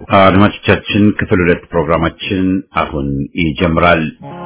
አድማጮቻችን ክፍል ሁለት ፕሮግራማችን አሁን ይጀምራል።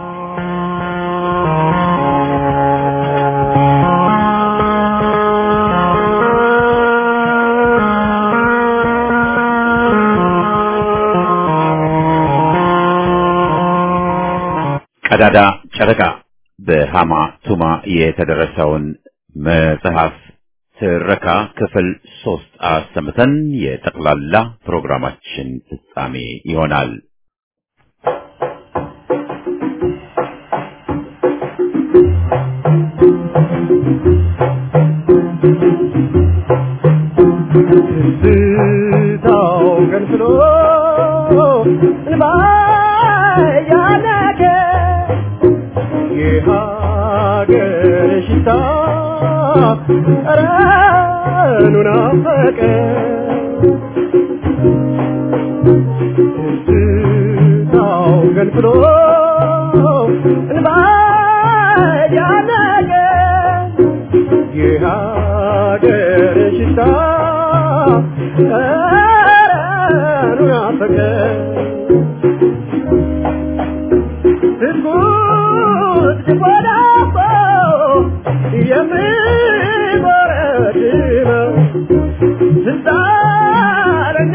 ቀዳዳ ጨረቃ በሃማ ቱማ የተደረሰውን መጽሐፍ ትረካ ክፍል ሶስት አሰምተን የጠቅላላ ፕሮግራማችን ፍጻሜ ይሆናል። ትዝታው ገንፍሎ እንባ ያነቀ የሀገር ሽታ ጠረኑ ናፈቀ ትዝታው ገንፍሎ እንባ ያነቀ የሀገር ሽታ ጠረኑ ናፈቀ ትጉት ሲጎዳቦ የሚጎረድመው ስልጣንና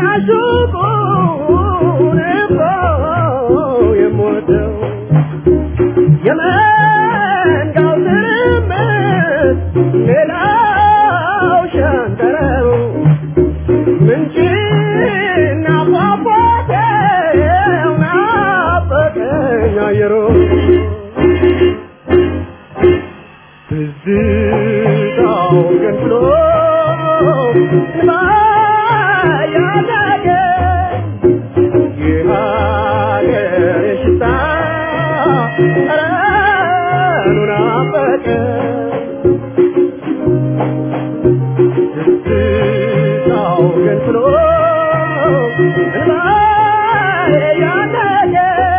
ሹቁን እኮ የምወደው የመንጋው ትርምስ ሌላው ሸንተረሩ ምንጭና ፏፏቴው ናፈቀኝ አየሩ ትዝታው ገንፍሎ እንባ ያነቀ የሀገር ሽታ ጠረኑ ናፈቀ ትዝታው ገንፍሎ እንባ ያነቀ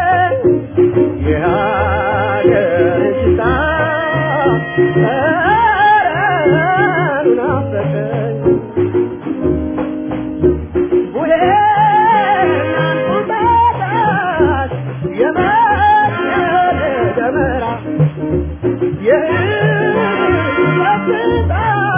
የሀገር ሽታ ጠረኑ ናፈቀኝ ቡሄና እንቁጣጣሽ የመስቀል ደመራ የህይወት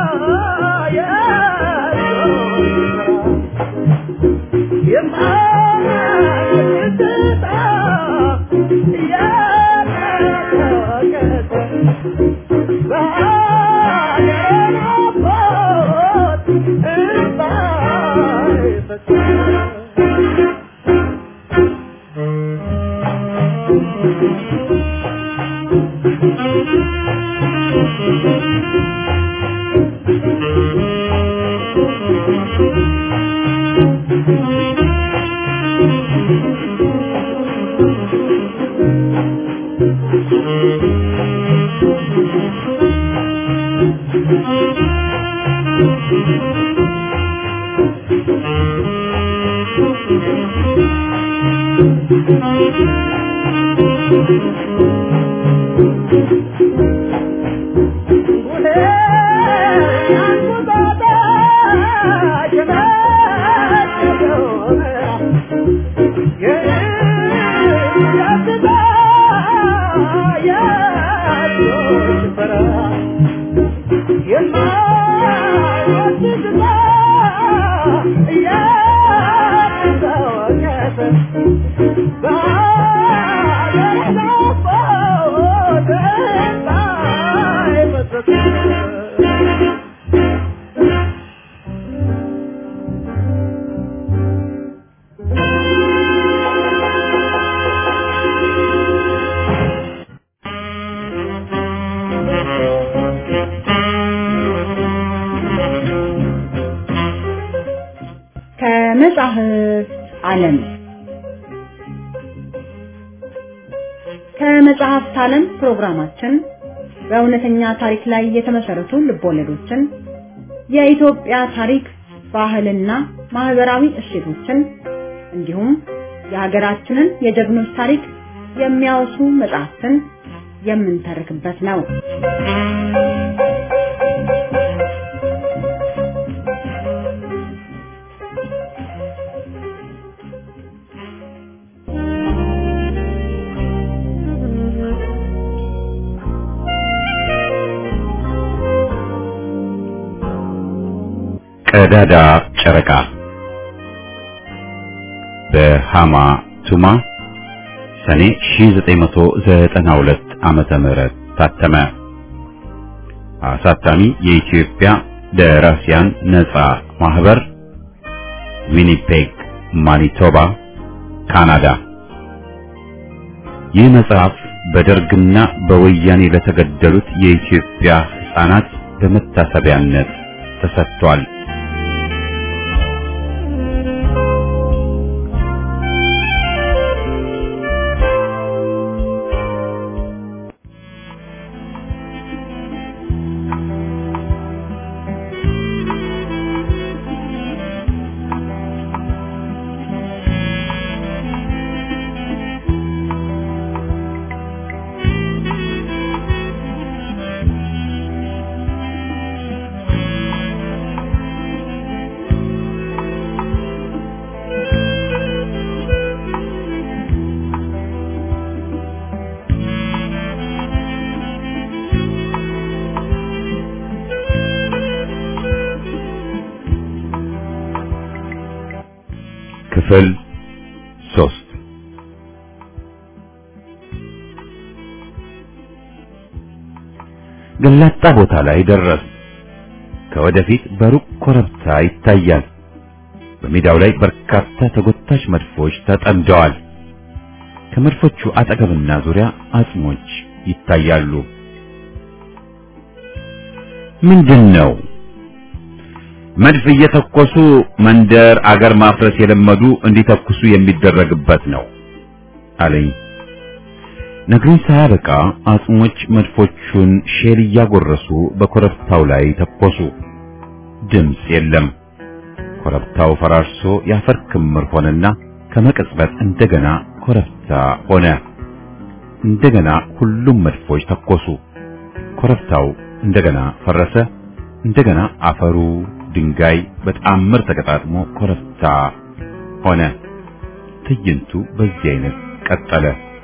ከመጻሕፍት ዓለም ከመጽሐፍት ዓለም ፕሮግራማችን በእውነተኛ ታሪክ ላይ የተመሰረቱ ልቦለዶችን፣ የኢትዮጵያ ታሪክ፣ ባህልና ማህበራዊ እሴቶችን እንዲሁም የሀገራችንን የጀግኖች ታሪክ የሚያወሱ መጽሐፍትን የምንተርክበት ነው። ቀዳዳ ጨረቃ በሃማ ቱማ ሰኔ 1992 ዓመተ ምህረት ታተመ። አሳታሚ የኢትዮጵያ ደራሲያን ነጻ ማህበር ዊኒፔግ ማኒቶባ ካናዳ። ይህ መጽሐፍ በደርግና በወያኔ ለተገደሉት የኢትዮጵያ ሕፃናት በመታሰቢያነት ተሰጥቷል። ክፍል ሶስት ገላጣ ቦታ ላይ ደረስ። ከወደፊት በሩቅ ኮረብታ ይታያል። በሜዳው ላይ በርካታ ተጎታች መድፎች ተጠምደዋል። ከመድፎቹ አጠገብና ዙሪያ አጽሞች ይታያሉ። ምንድን ነው? መድፍ እየተኮሱ መንደር አገር ማፍረስ የለመዱ እንዲተኩሱ የሚደረግበት ነው አለኝ። ነግሮኝ ሳያበቃ አጽሞች መድፎቹን ሼል እያጎረሱ በኮረብታው ላይ ተኮሱ። ድምፅ የለም። ኮረብታው ፈራርሶ የአፈር ክምር ሆነና ከመቅጽበት እንደገና ኮረብታ ሆነ። እንደገና ሁሉም መድፎች ተኮሱ። ኮረብታው እንደገና ፈረሰ። እንደገና አፈሩ ድንጋይ በተአምር ተቀጣጥሞ ኮረብታ ሆነ። ትዕይንቱ በዚህ አይነት ቀጠለ።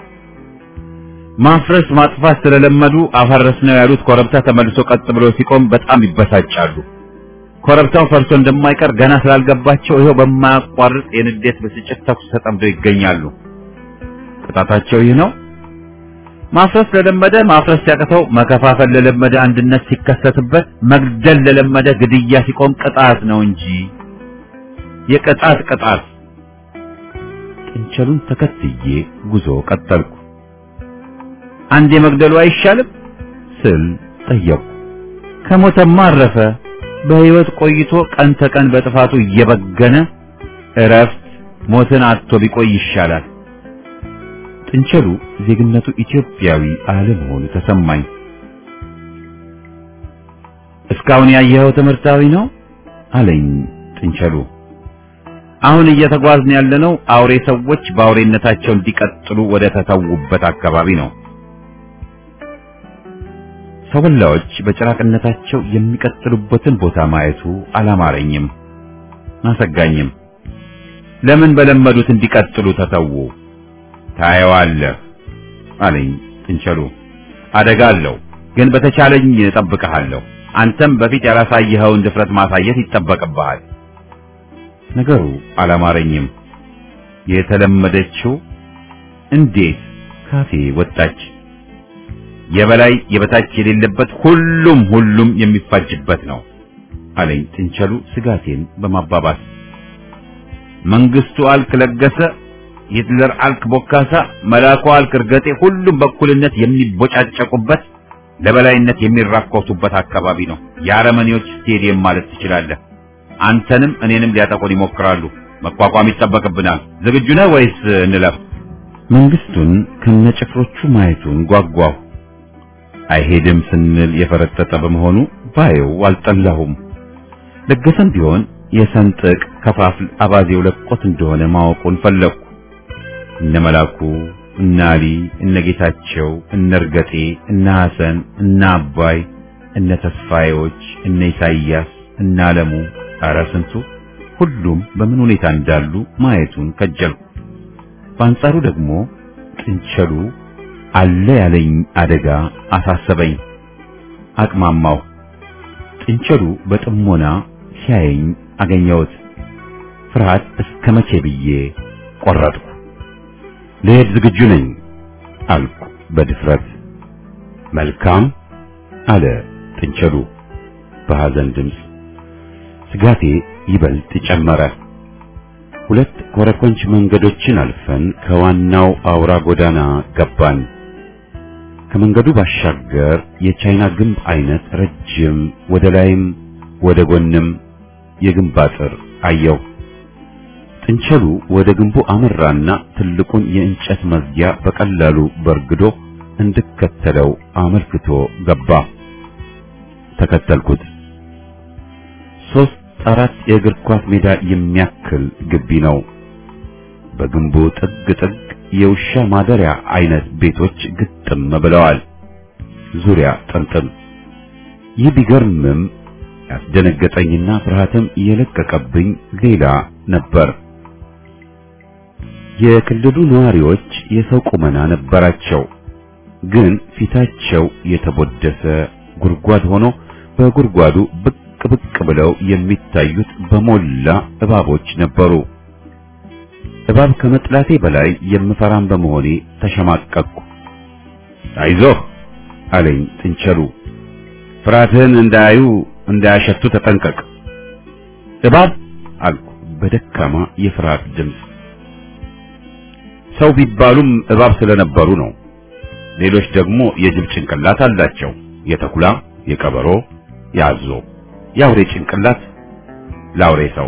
ማፍረስ ማጥፋት ስለለመዱ አፈረስ ነው ያሉት ኮረብታ ተመልሶ ቀጥ ብሎ ሲቆም በጣም ይበሳጫሉ። ኮረብታው ፈርሶ እንደማይቀር ገና ስላልገባቸው ይኸው በማያቋርጥ የንዴት ብስጭት ተኩስ ተጠምደው ይገኛሉ። ቅጣታቸው ይህ ነው። ማፍረስ ለለመደ ማፍረስ ሲያቅተው፣ መከፋፈል ለለመደ አንድነት ሲከሰትበት፣ መግደል ለለመደ ግድያ ሲቆም ቅጣት ነው እንጂ የቅጣት ቅጣት። ጥንቸሉን ተከትዬ ጉዞ ቀጠልኩ። አንድ የመግደሉ አይሻልም ስል ጠየቁ። ከሞተማ አረፈ። በሕይወት ቆይቶ ቀን ተቀን በጥፋቱ እየበገነ እረፍት ሞትን አጥቶ ቢቆይ ይሻላል። ጥንቸሉ ዜግነቱ ኢትዮጵያዊ አለመሆኑ ተሰማኝ። እስካሁን ያየኸው ትምህርታዊ ነው አለኝ ጥንቸሉ። አሁን እየተጓዝን ያለነው አውሬ ሰዎች በአውሬነታቸው እንዲቀጥሉ ወደ ተተዉበት አካባቢ ነው። ሰው በላዎች በጭራቅነታቸው የሚቀጥሉበትን ቦታ ማየቱ አላማረኝም፣ አሰጋኝም። ለምን በለመዱት እንዲቀጥሉ ተተዉ? ታየዋለህ አለኝ ጥንቸሉ። አደጋ አለው፣ ግን በተቻለኝ እጠብቅሃለሁ። አንተም በፊት ያላሳየኸውን ድፍረት ማሳየት ይጠበቅብሃል። ነገሩ አላማረኝም። የተለመደችው እንዴት ካፌ ወጣች? የበላይ የበታች የሌለበት ሁሉም ሁሉም የሚፋጅበት ነው አለኝ ጥንቸሉ ስጋቴን በማባባስ መንግስቱ አልክ ለገሰ ሂትለር አልክ ቦካሳ መላኩ አልክ እርገጤ ሁሉም በኩልነት የሚቦጫጨቁበት ለበላይነት የሚራኮቱበት አካባቢ ነው የአረመኔዎች ስቴዲየም ማለት ትችላለህ አንተንም እኔንም ሊያጠቁን ይሞክራሉ መቋቋም ይጠበቅብናል ዝግጁ ነህ ወይስ እንለፍ መንግስቱን ከነጭፍሮቹ ማየቱን ጓጓሁ አይሄድም ስንል የፈረጠጠ በመሆኑ ባየው አልጠላሁም ለገሰም ቢሆን የሰንጥቅ ከፋፍል አባዜው ለቆት እንደሆነ ማወቁን ፈለግኩ እነ መላኩ እነ አሊ እነ ጌታቸው እነ እርገጤ እነ ሐሰን እነ አባይ እነ ተስፋዬዎች እነ ኢሳይያስ እነ አለሙ ኧረ ስንቱ ሁሉም በምን ሁኔታ እንዳሉ ማየቱን ከጀልኩ በአንጻሩ ደግሞ ጥንቸሉ አለ ያለኝ አደጋ አሳሰበኝ አቅማማው ጥንቸሉ በጥሞና ሲያየኝ አገኘሁት። ፍርሃት እስከ መቼ ብዬ ቆረጥኩ። ልሄድ ዝግጁ ነኝ አልኩ በድፍረት። መልካም አለ ጥንቸሉ በሐዘን ድምፅ። ስጋቴ ይበልጥ ጨመረ። ሁለት ኮረኮንች መንገዶችን አልፈን ከዋናው አውራ ጎዳና ገባን። ከመንገዱ ባሻገር የቻይና ግንብ አይነት ረጅም ወደ ላይም ወደ ጎንም የግንብ አጥር አየው። ጥንቸሉ ወደ ግንቡ አመራና ትልቁን የእንጨት መዝጊያ በቀላሉ በርግዶ እንድከተለው አመልክቶ ገባ። ተከተልኩት። ሶስት አራት የእግር ኳስ ሜዳ የሚያክል ግቢ ነው። በግንቡ ጥግ ጥግ የውሻ ማደሪያ አይነት ቤቶች ግጥም ብለዋል። ዙሪያ ጥምጥም። ይህ ቢገርምም ያስደነገጠኝና ፍርሃትም የለቀቀብኝ ሌላ ነበር። የክልሉ ነዋሪዎች የሰው ቁመና ነበራቸው፣ ግን ፊታቸው የተቦደሰ ጉድጓድ ሆኖ በጉድጓዱ ብቅ ብቅ ብለው የሚታዩት በሞላ እባቦች ነበሩ። እባብ ከመጥላቴ በላይ የምፈራም በመሆኔ ተሸማቀቅኩ። አይዞህ አለኝ ጥንቸሉ። ፍርሃትህን እንዳያዩ እንዳያሸቱ ተጠንቀቅ። እባብ አልኩ በደካማ የፍርሃት ድምፅ። ሰው ቢባሉም እባብ ስለነበሩ ነው። ሌሎች ደግሞ የጅብ ጭንቅላት አላቸው። የተኩላ፣ የቀበሮ፣ የአዞ፣ የአውሬ ጭንቅላት ለአውሬ ሰው።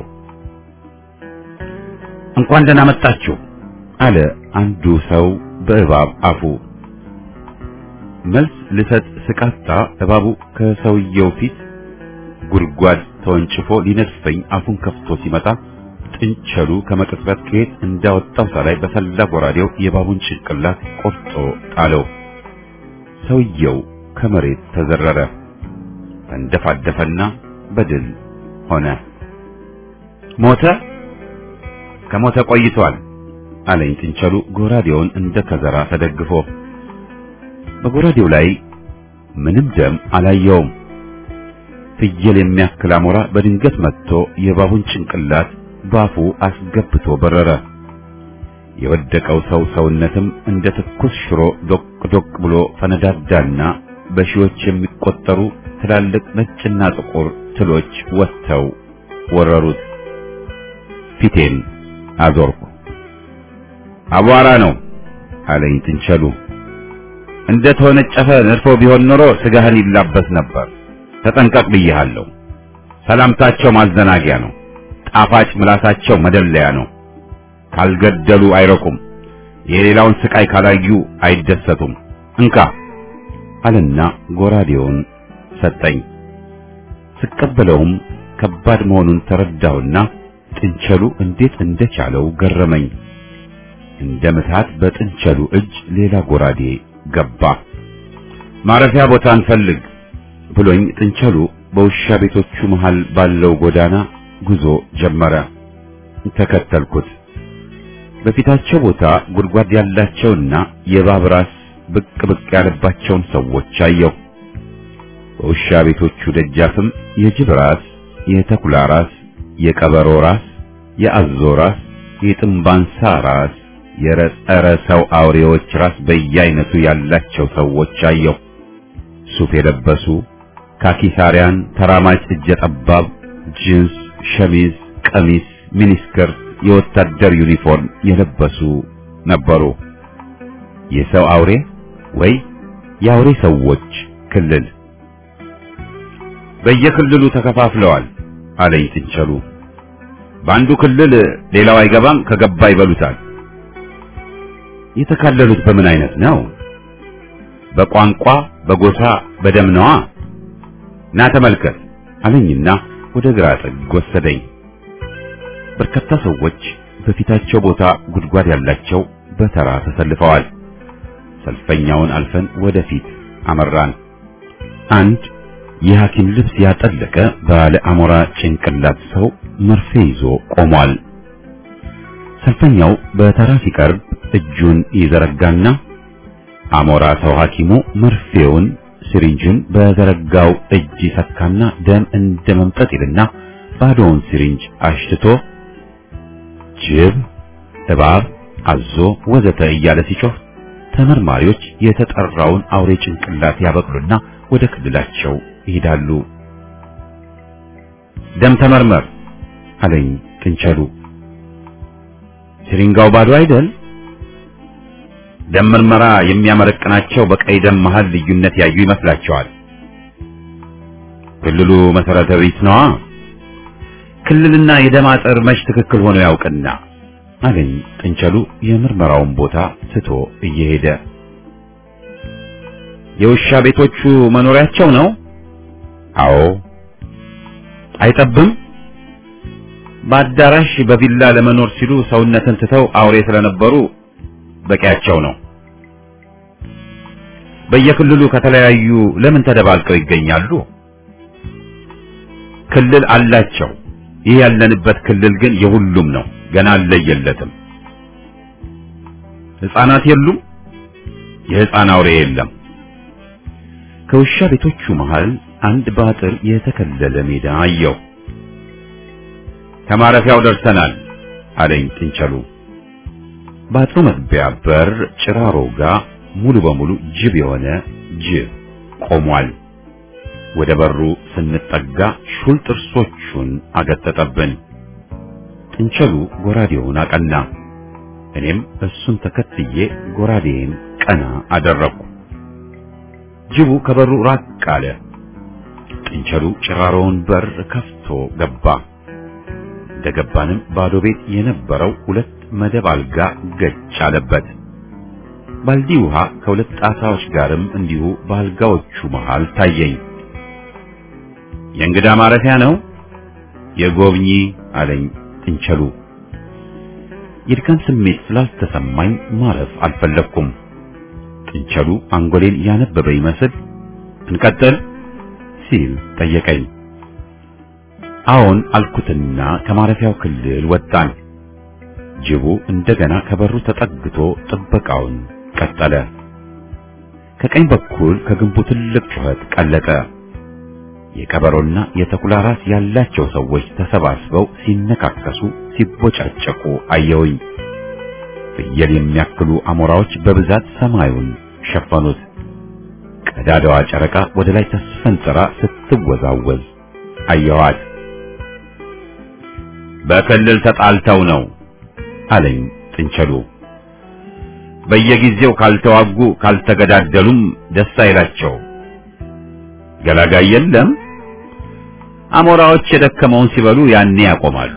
እንኳን ደህና መጣችሁ አለ አንዱ ሰው በእባብ አፉ። መልስ ልሰጥ ስቃጣ እባቡ ከሰውየው ፊት ጉድጓድ ተወንጭፎ ሊነድፈኝ አፉን ከፍቶ ሲመጣ ጥንቸሉ ከመቅጽበት ከየት እንዳወጣው ሳላይ በሰላ ጎራዴው የእባቡን ጭንቅላት ቆርጦ ጣለው። ሰውየው ከመሬት ተዘረረ፣ ተንደፋደፈና በድል ሆነ። ሞተ? ከሞተ ቆይቷል አለኝ ጥንቸሉ ጎራዴውን እንደ ከዘራ ተደግፎ። በጎራዴው ላይ ምንም ደም አላየውም። ፍየል የሚያክል አሞራ በድንገት መጥቶ የእባቡን ጭንቅላት ባፉ አስገብቶ በረረ። የወደቀው ሰው ሰውነትም እንደ ትኩስ ሽሮ ዶቅ ዶቅ ብሎ ፈነዳዳና በሺዎች የሚቆጠሩ ትላልቅ ነጭና ጥቁር ትሎች ወጥተው ወረሩት። ፊቴን አዞርኩ። አቧራ ነው አለኝ ጥንቸሉ። እንደ ተወነጨፈ ነድፎ ቢሆን ኖሮ ስጋህን ይላበስ ነበር። ተጠንቀቅ ብዬሃለሁ። ሰላምታቸው ማዘናጊያ ነው። ጣፋጭ ምላሳቸው መደለያ ነው። ካልገደሉ አይረኩም። የሌላውን ስቃይ ካላዩ አይደሰቱም። እንካ አለና ጎራዴውን ሰጠኝ። ስቀበለውም ከባድ መሆኑን ተረዳሁና ጥንቸሉ እንዴት እንደቻለው ገረመኝ። እንደ ምትሃት በጥንቸሉ እጅ ሌላ ጎራዴ ገባ። ማረፊያ ቦታ እንፈልግ ብሎኝ ጥንቸሉ በውሻ ቤቶቹ መሃል ባለው ጎዳና ጉዞ ጀመረ። ተከተልኩት። በፊታቸው ቦታ ጉድጓድ ያላቸውና የእባብ ራስ ብቅ ብቅ ያለባቸውን ሰዎች አየሁ። በውሻ ቤቶቹ ደጃፍም የጅብ ራስ፣ የተኩላ ራስ፣ የቀበሮ ራስ፣ የአዞ ራስ፣ የጥንባንሳ ራስ፣ የረጸረ ሰው አውሬዎች ራስ በየአይነቱ ያላቸው ሰዎች አየሁ። ሱፍ የለበሱ ካኪሳሪያን፣ ተራማጭ እጀ ጠባብ፣ ጂንስ፣ ሸሚዝ፣ ቀሚስ፣ ሚኒስከር፣ የወታደር ዩኒፎርም የለበሱ ነበሩ። የሰው አውሬ ወይ የአውሬ ሰዎች ክልል በየክልሉ ተከፋፍለዋል አለኝ ጥንቸሉ። በአንዱ ክልል ሌላው አይገባም፣ ከገባ ይበሉታል። የተካለሉት በምን አይነት ነው? በቋንቋ፣ በጎሳ፣ በደም ነዋ። ና ተመልከት አለኝና ወደ ግራ ጥግ ወሰደኝ። በርካታ ሰዎች በፊታቸው ቦታ ጉድጓድ ያላቸው በተራ ተሰልፈዋል። ሰልፈኛውን አልፈን ወደፊት አመራን። አንድ የሐኪም ልብስ ያጠለቀ ባለ አሞራ ጭንቅላት ሰው መርፌ ይዞ ቆሟል። ሰልፈኛው በተራ ሲቀርብ እጁን ይዘረጋና አሞራ ሰው ሐኪሙ መርፌውን ሲሪንጁን በዘረጋው እጅ ይሰካና ደም እንደ መምጠጥ ይልና ባዶውን ሲሪንጅ አሽትቶ ጅብ፣ እባብ፣ አዞ ወዘተ እያለ ሲጮህ ተመርማሪዎች የተጠራውን አውሬ ጭንቅላት ያበቅሉና ወደ ክልላቸው ይሄዳሉ። ደም ተመርመር አለኝ ጥንቸሉ። ሲሪንጋው ባዶ አይደል? ደም ምርመራ የሚያመረቅናቸው በቀይ ደም መሃል ልዩነት ያዩ ይመስላቸዋል። ክልሉ መሰረተ ቢስ ነዋ። ክልልና የደም አጥር መች ትክክል ሆኖ ያውቅና አለኝ ጥንቸሉ የምርመራውን ቦታ ትቶ እየሄደ። የውሻ ቤቶቹ መኖሪያቸው ነው? አዎ። አይጠብም? በአዳራሽ በቪላ ለመኖር ሲሉ ሰውነትን ትተው አውሬ ስለነበሩ በቂያቸው ነው። በየክልሉ ከተለያዩ ለምን ተደባልቀው ይገኛሉ? ክልል አላቸው። ይህ ያለንበት ክልል ግን የሁሉም ነው። ገና አልለየለትም። ሕፃናት የሉም። የሕፃን አውሬ የለም። ከውሻ ቤቶቹ መሃል አንድ በአጥር የተከለለ ሜዳ አየው። ከማረፊያው ደርሰናል አለኝ ጥንቸሉ። በአጥሩ መግቢያ በር ጭራሮ ጋር ሙሉ በሙሉ ጅብ የሆነ ጅብ ቆሟል። ወደ በሩ ስንጠጋ ሹል ጥርሶቹን አገጠጠብን። ጥንቸሉ ጎራዴውን አቀና። እኔም እሱን ተከትዬ ጎራዴን ቀና አደረግኩ። ጅቡ ከበሩ ራቅ አለ። ጥንቸሉ ጭራሮውን በር ከፍቶ ገባ። እንደገባንም ባዶ ቤት የነበረው ሁለት መደብ አልጋ ገጭ አለበት። ባልዲ ውሃ ከሁለት ጣሳዎች ጋርም እንዲሁ በአልጋዎቹ መሃል ታየኝ። የእንግዳ ማረፊያ ነው የጎብኚ አለኝ ጥንቸሉ። የድካም ስሜት ስላልተሰማኝ ማረፍ አልፈለግኩም። ጥንቸሉ አንጎሌን ያነበበ ይመስል እንቀጥል ሲል ጠየቀኝ። አዎን አልኩትና ከማረፊያው ክልል ወጣን። ጅቡ እንደገና ከበሩ ተጠግቶ ጥበቃውን ቀጠለ። ከቀኝ በኩል ከግንቡ ትልቅ ጩኸት ቀለጠ። የቀበሮና የተኩላ ራስ ያላቸው ሰዎች ተሰባስበው ሲነካከሱ፣ ሲቦጫጨቁ አየውኝ። ፍየል የሚያክሉ አሞራዎች በብዛት ሰማዩን ሸፈኑት። ቀዳዳዋ ጨረቃ ወደ ላይ ተስፈንጥራ ስትወዛወዝ አየዋት። በክልል ተጣልተው ነው አለኝ ጥንቸሉ። በየጊዜው ካልተዋጉ ካልተገዳደሉም ደስ አይላቸው። ገላጋይ የለም። አሞራዎች የደከመውን ሲበሉ ያኔ ያቆማሉ።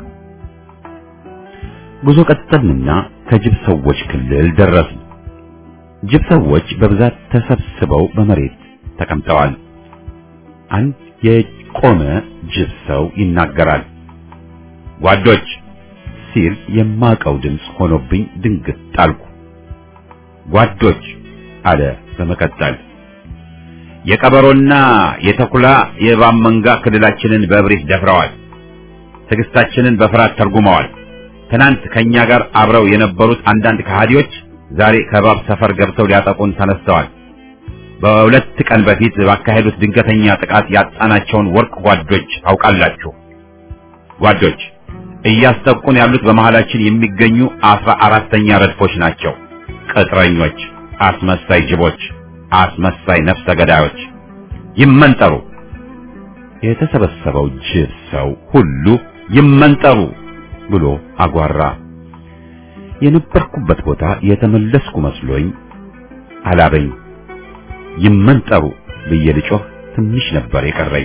ጉዞ ቀጠልንና ከጅብ ሰዎች ክልል ደረስን። ጅብ ሰዎች በብዛት ተሰብስበው በመሬት ተቀምጠዋል። አንድ የቆመ ጅብ ሰው ይናገራል። ጓዶች ሲል የማቀው ድምፅ ሆኖብኝ ድንግጥ ጣልኩ። ጓዶች አለ በመቀጠል የቀበሮና የተኩላ የእባብ መንጋ ክልላችንን በእብሪት ደፍረዋል። ትዕግስታችንን በፍርሃት ተርጉመዋል። ትናንት ከኛ ጋር አብረው የነበሩት አንዳንድ ከሃዲዎች ዛሬ ከእባብ ሰፈር ገብተው ሊያጠቁን ተነስተዋል። በሁለት ቀን በፊት ባካሄዱት ድንገተኛ ጥቃት ያጣናቸውን ወርቅ ጓዶች ታውቃላችሁ። ጓዶች እያስጠቁን ያሉት በመሃላችን የሚገኙ አስራ አራተኛ ረድፎች ናቸው። ቅጥረኞች፣ አስመሳይ ጅቦች፣ አስመሳይ ነፍሰ ገዳዮች ይመንጠሩ። የተሰበሰበው ጅብ ሰው ሁሉ ይመንጠሩ ብሎ አጓራ። የነበርኩበት ቦታ የተመለስኩ መስሎኝ አላበኝ። ይመንጠሩ ብዬ ልጮህ ትንሽ ነበር የቀረኝ።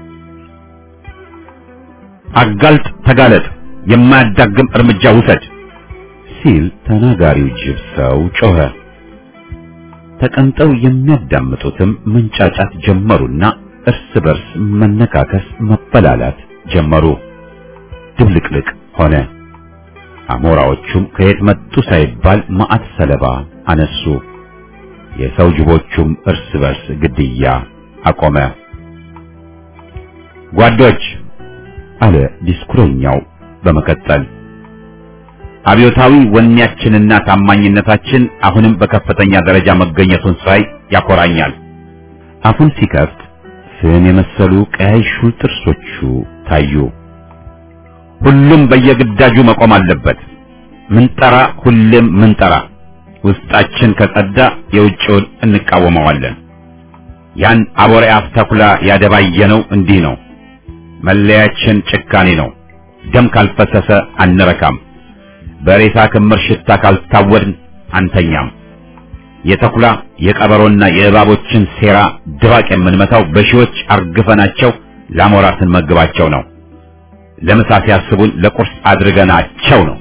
አጋልጥ፣ ተጋለጥ፣ የማያዳግም እርምጃ ውሰድ ሲል ተናጋሪው ጅብ ሰው ጮኸ። ተቀምጠው የሚያዳምጡትም መንጫጫት ጀመሩና እርስ በርስ መነካከስ፣ መበላላት ጀመሩ። ድብልቅልቅ ሆነ። አሞራዎቹም ከየት መጡ ሳይባል ማዕት ሰለባ አነሱ። የሰው ጅቦቹም እርስ በርስ ግድያ አቆመ። ጓዶች አለ ዲስኩረኛው በመቀጠል አብዮታዊ ወኔያችንና ታማኝነታችን አሁንም በከፍተኛ ደረጃ መገኘቱን ሳይ ያኮራኛል። አፉን ሲከፍት ፍም የመሰሉ ቀያይ ሹል ጥርሶቹ ታዩ። ሁሉም በየግዳጁ መቆም አለበት። ምንጠራ ሁሌም ምንጠራ ውስጣችን ከጸዳ የውጭውን እንቃወመዋለን። ያን አቦሬ አፍ ተኩላ ያደባየነው እንዲህ ነው። መለያችን ጭካኔ ነው። ደም ካልፈሰሰ አንረካም። በሬሳ ክምር ሽታ ካልታወድን አንተኛም። የተኩላ የቀበሮና የእባቦችን ሴራ ድባቅ የምንመታው በሺዎች አርግፈናቸው ለአሞራ ስንመግባቸው ነው። ለምሳ ሲያስቡን ለቁርስ አድርገናቸው ነው።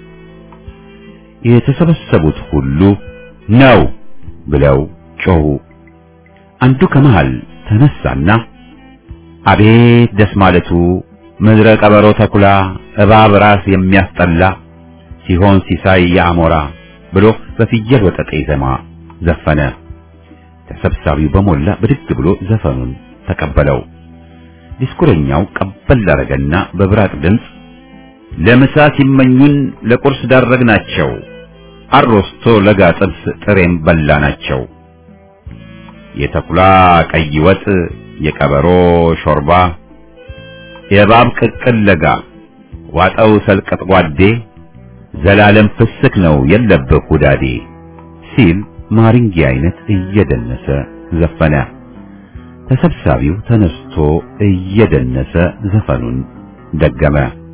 የተሰበሰቡት ሁሉ ነው ብለው ጮሁ። አንዱ ከመሃል ተነሳና አቤት ደስ ማለቱ ምድረ ቀበሮ ተኩላ እባብ ራስ የሚያስጠላ ሲሆን ሲሳይ የአሞራ ብሎ በፍየል ወጠጤ ዜማ ዘፈነ። ተሰብሳቢው በሞላ ብድግ ብሎ ዘፈኑን ተቀበለው። ዲስኩረኛው ቀበል አረገና በብራቅ ድምፅ ለምሳ ሲመኙን ለቁርስ ዳረግናቸው፣ አሮስቶ ለጋ ጥብስ ጥሬም በላናቸው። የተኩላ ቀይ ወጥ፣ የቀበሮ ሾርባ፣ የእባብ ቅቅል ለጋ ዋጠው ሰልቀጥ ጓዴ ዘላለም ፍስክ ነው የለብህ ሁዳዴ ሲል ማሪንጌ አይነት እየደነሰ ዘፈነ። ተሰብሳቢው ተነስቶ እየደነሰ ዘፈኑን ደገመ።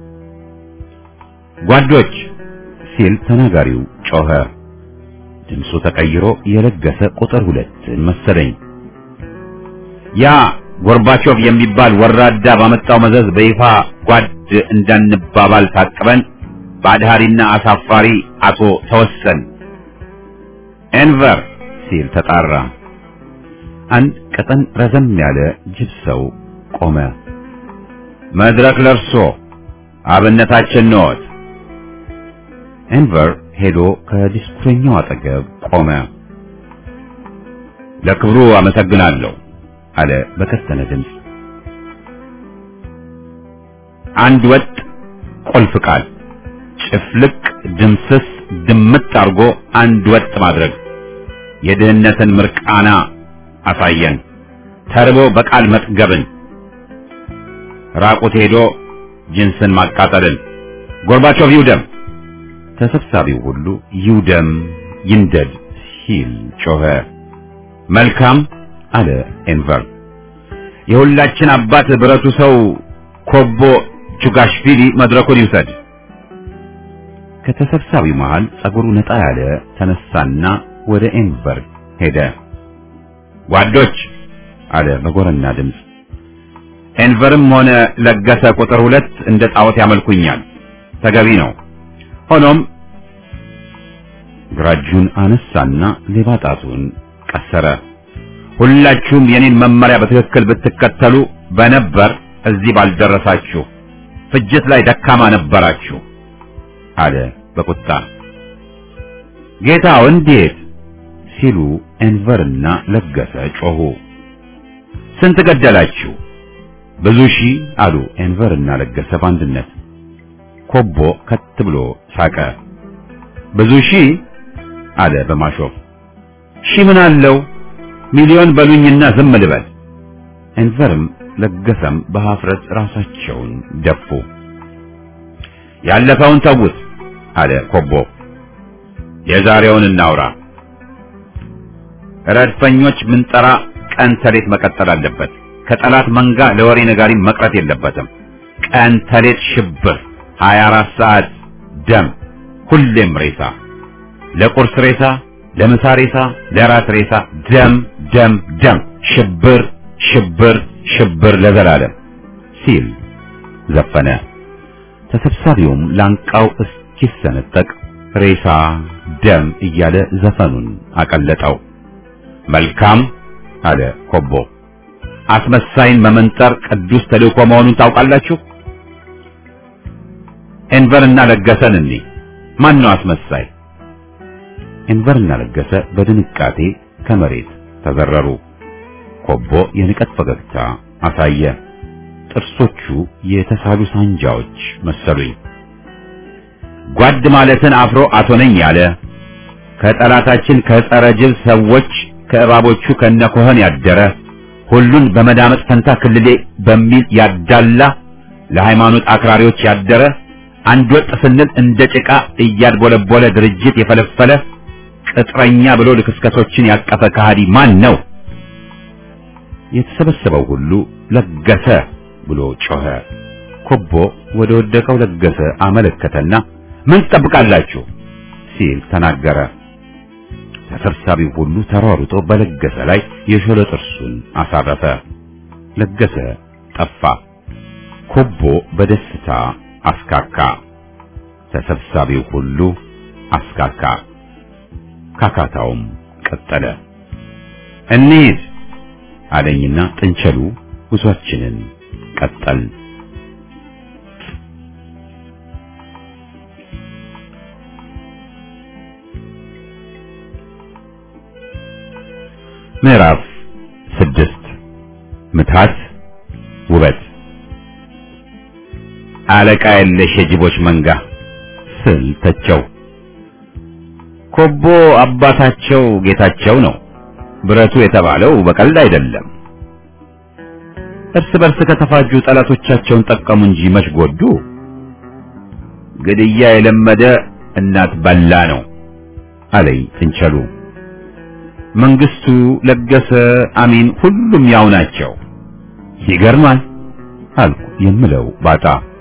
ጓዶች ሲል ተናጋሪው ጮኸ። ድምፁ ተቀይሮ የለገሰ ቁጥር ሁለትን መሰለኝ። ያ ጎርባቾቭ የሚባል ወራዳ ባመጣው መዘዝ በይፋ ጓድ እንዳንባባል ታቅበን በአድሃሪና አሳፋሪ አቶ ተወሰን ኤንቨር ሲል ተጣራ። አንድ ቀጠን ረዘም ያለ ጅብ ሰው ቆመ። መድረክ ለርሶ አብነታችን ነዎት። ኤንቨር ሄዶ ከዲስኩረኛው አጠገብ ቆመ። ለክብሩ አመሰግናለሁ አለ በከስተነ ድምፅ። አንድ ወጥ ቁልፍ ቃል ጭፍልቅ ድምስስ ድምጥ አርጎ አንድ ወጥ ማድረግ የድህነትን ምርቃና አሳየን። ተርቦ በቃል መጥገብን ራቁት ሄዶ ጅንስን ማቃጠልን ጎርባቾቭ ይውደም። ተሰብሳቢው ሁሉ ይውደም ይንደድ ሲል ጮኸ። መልካም አለ ኤንቨር። የሁላችን አባት ብረቱ ሰው ኮቦ ቹጋሽቪሊ መድረኩን ይውሰድ። ከተሰብሳቢው መሃል ጸጉሩ ነጣ ያለ ተነሳና ወደ ኤንቨር ሄደ። ጓዶች አለ በጎረና ድምፅ። ኤንቨርም ሆነ ለገሰ ቁጥር ሁለት እንደ ጣዖት ያመልኩኛል፣ ተገቢ ነው። ሆኖም ግራ እጁን አነሳና ሌባ ጣቱን ቀሰረ። ሁላችሁም የኔን መመሪያ በትክክል ብትከተሉ በነበር እዚህ ባልደረሳችሁ፣ ፍጅት ላይ ደካማ ነበራችሁ አለ በቁጣ። ጌታው እንዴት ሲሉ ኤንቨርና ለገሰ ጮሁ። ስንት ገደላችሁ? ብዙ ሺህ አሉ ኤንቨርና ለገሰ በአንድነት። ኮቦ ከት ብሎ ሳቀ። ብዙ ሺህ አለ በማሾፍ። ሺህ ምን አለው ሚሊዮን በሉኝና ዝም ልበል። ኤንቨርም ለገሰም በሀፍረት ራሳቸውን ደፉ። ያለፈውን ተውት አለ ኮቦ። የዛሬውን እናውራ። ረድፈኞች ምንጠራ ቀን ተሌት መቀጠል አለበት። ከጠላት መንጋ ለወሬ ነጋሪ መቅረት የለበትም። ቀን ተሌት ሽብር፣ 24 ሰዓት ደም፣ ሁሌም ሬሳ፣ ለቁርስ ሬሳ፣ ለምሳ ሬሳ፣ ለራት ሬሳ፣ ደም ደም ደም፣ ሽብር ሽብር ሽብር ለዘላለም ሲል ዘፈነ። ተሰብሳቢውም ላንቃው እስኪሰነጠቅ ሬሳ ደም እያለ ዘፈኑን አቀለጠው። መልካም አለ ኮቦ። አስመሳይን መመንጠር ቅዱስ ተልእኮ መሆኑን ታውቃላችሁ። ኤንቨርና ለገሰን እንኒ ማን ነው አስመሳይ? ኤንቨርና ለገሰ በድንቃጤ ከመሬት ተዘረሩ። ኮቦ የንቀት ፈገግታ አሳየ። ጥርሶቹ የተሳሉ ሳንጃዎች መሰሉኝ። ጓድ ማለትን አፍሮ አቶ ነኝ ያለ ከጠላታችን ከጸረ ጅብ ሰዎች ከእባቦቹ ከነኮህን ያደረ ሁሉን በመዳመጥ ፈንታ ክልሌ በሚል ያዳላ ለሃይማኖት አክራሪዎች ያደረ አንድ ወጥ ስንል እንደ ጭቃ እያድቦለቦለ ድርጅት የፈለፈለ ቅጥረኛ ብሎ ልክስከሶችን ያቀፈ ከሃዲ ማን ነው? የተሰበሰበው ሁሉ ለገሰ ብሎ ጮኸ። ኮቦ ወደ ወደቀው ለገሰ አመለከተና ምን ትጠብቃላችሁ ሲል ተናገረ። ተሰብሳቢው ሁሉ ተሯሩጦ በለገሰ ላይ የሾለ ጥርሱን አሳረፈ። ለገሰ ጠፋ። ኮቦ በደስታ አስካካ። ተሰብሳቢው ሁሉ አስካካ። ካካታውም ቀጠለ። እንሂድ አለኝና ጥንቸሉ ጉዟችንን ቀጠል ምዕራፍ ስድስት ምትሃት ውበት አለቃ የለሽ የጅቦች መንጋ ስል ተቸው። ኮቦ አባታቸው ጌታቸው ነው። ብረቱ የተባለው በቀልድ አይደለም። እርስ በርስ ከተፋጁ ጠላቶቻቸውን ጠቀሙ እንጂ መች ጎዱ። ግድያ የለመደ እናት በላ ነው አለኝ ጥንቸሉ። መንግስቱ፣ ለገሰ፣ አሚን ሁሉም ያው ናቸው። ይገርማል አልኩ የምለው ባጣ።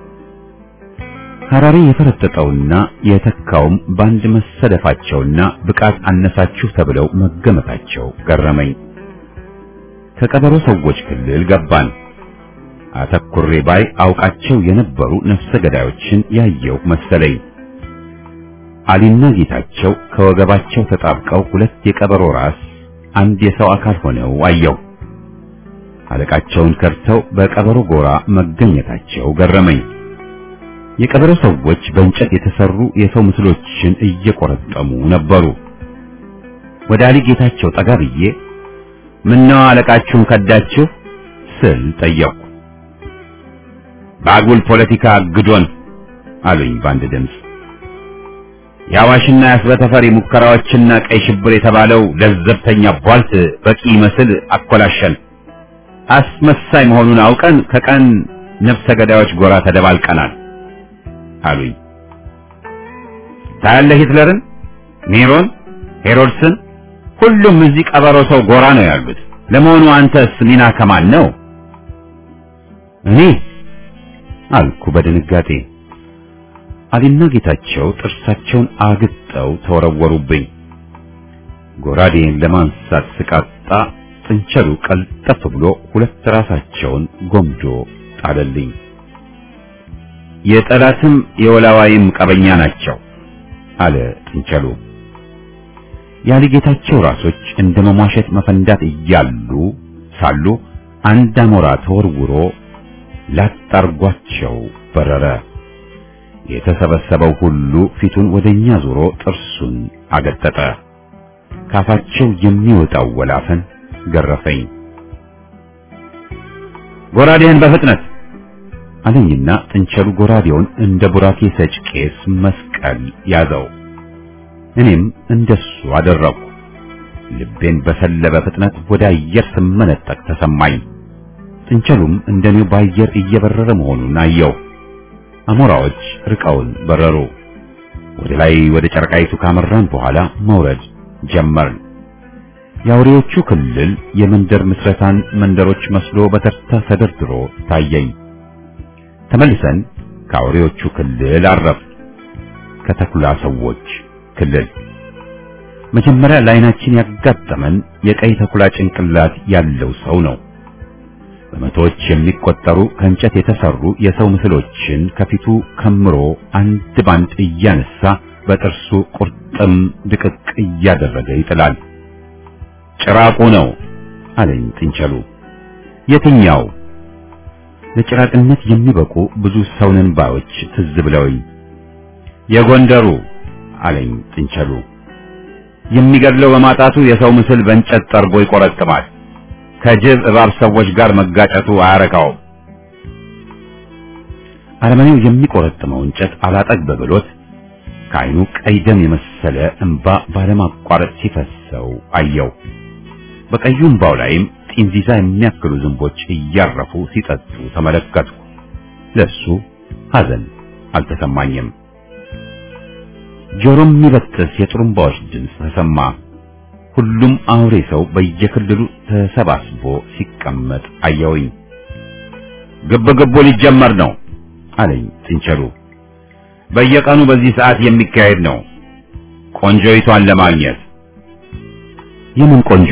ሐራሪ የፈረጠጠውና የተካውም በአንድ መሰደፋቸውና ብቃት አነሳችሁ ተብለው መገመታቸው ገረመኝ። ከቀበሮ ሰዎች ክልል ገባን። አተኩሬ ባይ አውቃቸው የነበሩ ነፍሰ ገዳዮችን ያየው መሰለኝ። አሊና ጌታቸው ከወገባቸው ተጣብቀው ሁለት የቀበሮ ራስ አንድ የሰው አካል ሆነው አየው። አለቃቸውን ከርተው በቀበሮ ጎራ መገኘታቸው ገረመኝ። የቀበሮ ሰዎች በእንጨት የተሰሩ የሰው ምስሎችን እየቆረጠሙ ነበሩ። ወደ አሊ ጌታቸው ጠጋ ብዬ ምነው አለቃችሁን ከዳችሁ ስል ጠየቁ። በአጉል ፖለቲካ አግዶን አሉኝ በአንድ ድምፅ። የአዋሽና የአስበተፈሪ ሙከራዎችና ቀይ ሽብር የተባለው ለዘብተኛ ቧልት በቂ መስል አኮላሸን። አስመሳይ መሆኑን አውቀን ከቀን ነፍሰ ገዳዮች ጎራ ተደባልቀናል አሉኝ። ታያለህ ሂትለርን፣ ኔሮን፣ ሄሮድስን ሁሉም እዚህ ቀበሮ ሰው ጎራ ነው ያሉት። ለመሆኑ አንተስ ሚና ከማን ነው? እኔ አልኩ በድንጋጤ። አሊና ጌታቸው ጥርሳቸውን አግጠው ተወረወሩብኝ። ጎራዴን ለማንሳት ስቃጣ ጥንቸሉ ቀልጠፍ ብሎ ሁለት ራሳቸውን ጎምዶ ጣለልኝ። የጠላትም የወላዋይም ቀበኛ ናቸው አለ ጥንቸሉ። ያሊ ጌታቸው ራሶች እንደ መሟሸት መፈንዳት እያሉ ሳሉ አንድ አሞራ ተወርውሮ ላጣርጓቸው በረረ። የተሰበሰበው ሁሉ ፊቱን ወደኛ ዞሮ ጥርሱን አገጠጠ። ካፋቸው የሚወጣው ወላፈን ገረፈኝ። ጎራዴህን በፍጥነት አለኝና ጥንቸሉ ጎራዴውን እንደ ቡራኬ ሰጭ ቄስ መስቀል ያዘው። እኔም እንደሱ አደረኩ። ልቤን በሰለበ ፍጥነት ወደ አየር ስመነጠቅ ተሰማኝ። ጥንቸሉም እንደኔው በአየር እየበረረ መሆኑን አየው። አሞራዎች ርቀውን በረሩ። ወደ ላይ ወደ ጨረቃይቱ ካመራን በኋላ መውረድ ጀመርን። የአውሬዎቹ ክልል የመንደር ምስረታን መንደሮች መስሎ በተርታ ተደርድሮ ታየኝ። ተመልሰን ከአውሬዎቹ ክልል አረፍ ከተኩላ ሰዎች ክልል መጀመሪያ ለዓይናችን ያጋጠመን የቀይ ተኩላ ጭንቅላት ያለው ሰው ነው። በመቶዎች የሚቆጠሩ ከእንጨት የተሰሩ የሰው ምስሎችን ከፊቱ ከምሮ አንድ ባንድ እያነሳ በጥርሱ ቁርጥም ድቅቅ እያደረገ ይጥላል። ጭራቁ ነው አለኝ ጥንቸሉ። የትኛው? ለጭራቅነት የሚበቁ ብዙ ሰውነን ባዮች ትዝ ብለውኝ የጎንደሩ አለኝ ጥንቸሉ። የሚገድለው በማጣቱ የሰው ምስል በእንጨት ጠርቦ ይቆረጥማል። ከጅብ እባብ ሰዎች ጋር መጋጨቱ አያረካውም። አረመኔው የሚቆረጥመው እንጨት አላጠግብ ብሎት ከዓይኑ ቀይ ደም የመሰለ እንባ ባለማቋረጥ ሲፈሰው አየው። በቀዩ እንባው ላይም ጢንዚዛ የሚያክሉ ዝንቦች እያረፉ ሲጠጡ ተመለከትኩ። ለሱ ሐዘን አልተሰማኝም። ጆሮም የሚበጥስ የጥሩምባዎች ድምፅ ተሰማ። ሁሉም አውሬ ሰው በየክልሉ ተሰባስቦ ሲቀመጥ አየውኝ። ግብ ግቡ ሊጀመር ነው አለኝ ጥንቸሉ። በየቀኑ በዚህ ሰዓት የሚካሄድ ነው ቆንጆይቷን ለማግኘት። የምን ቆንጆ?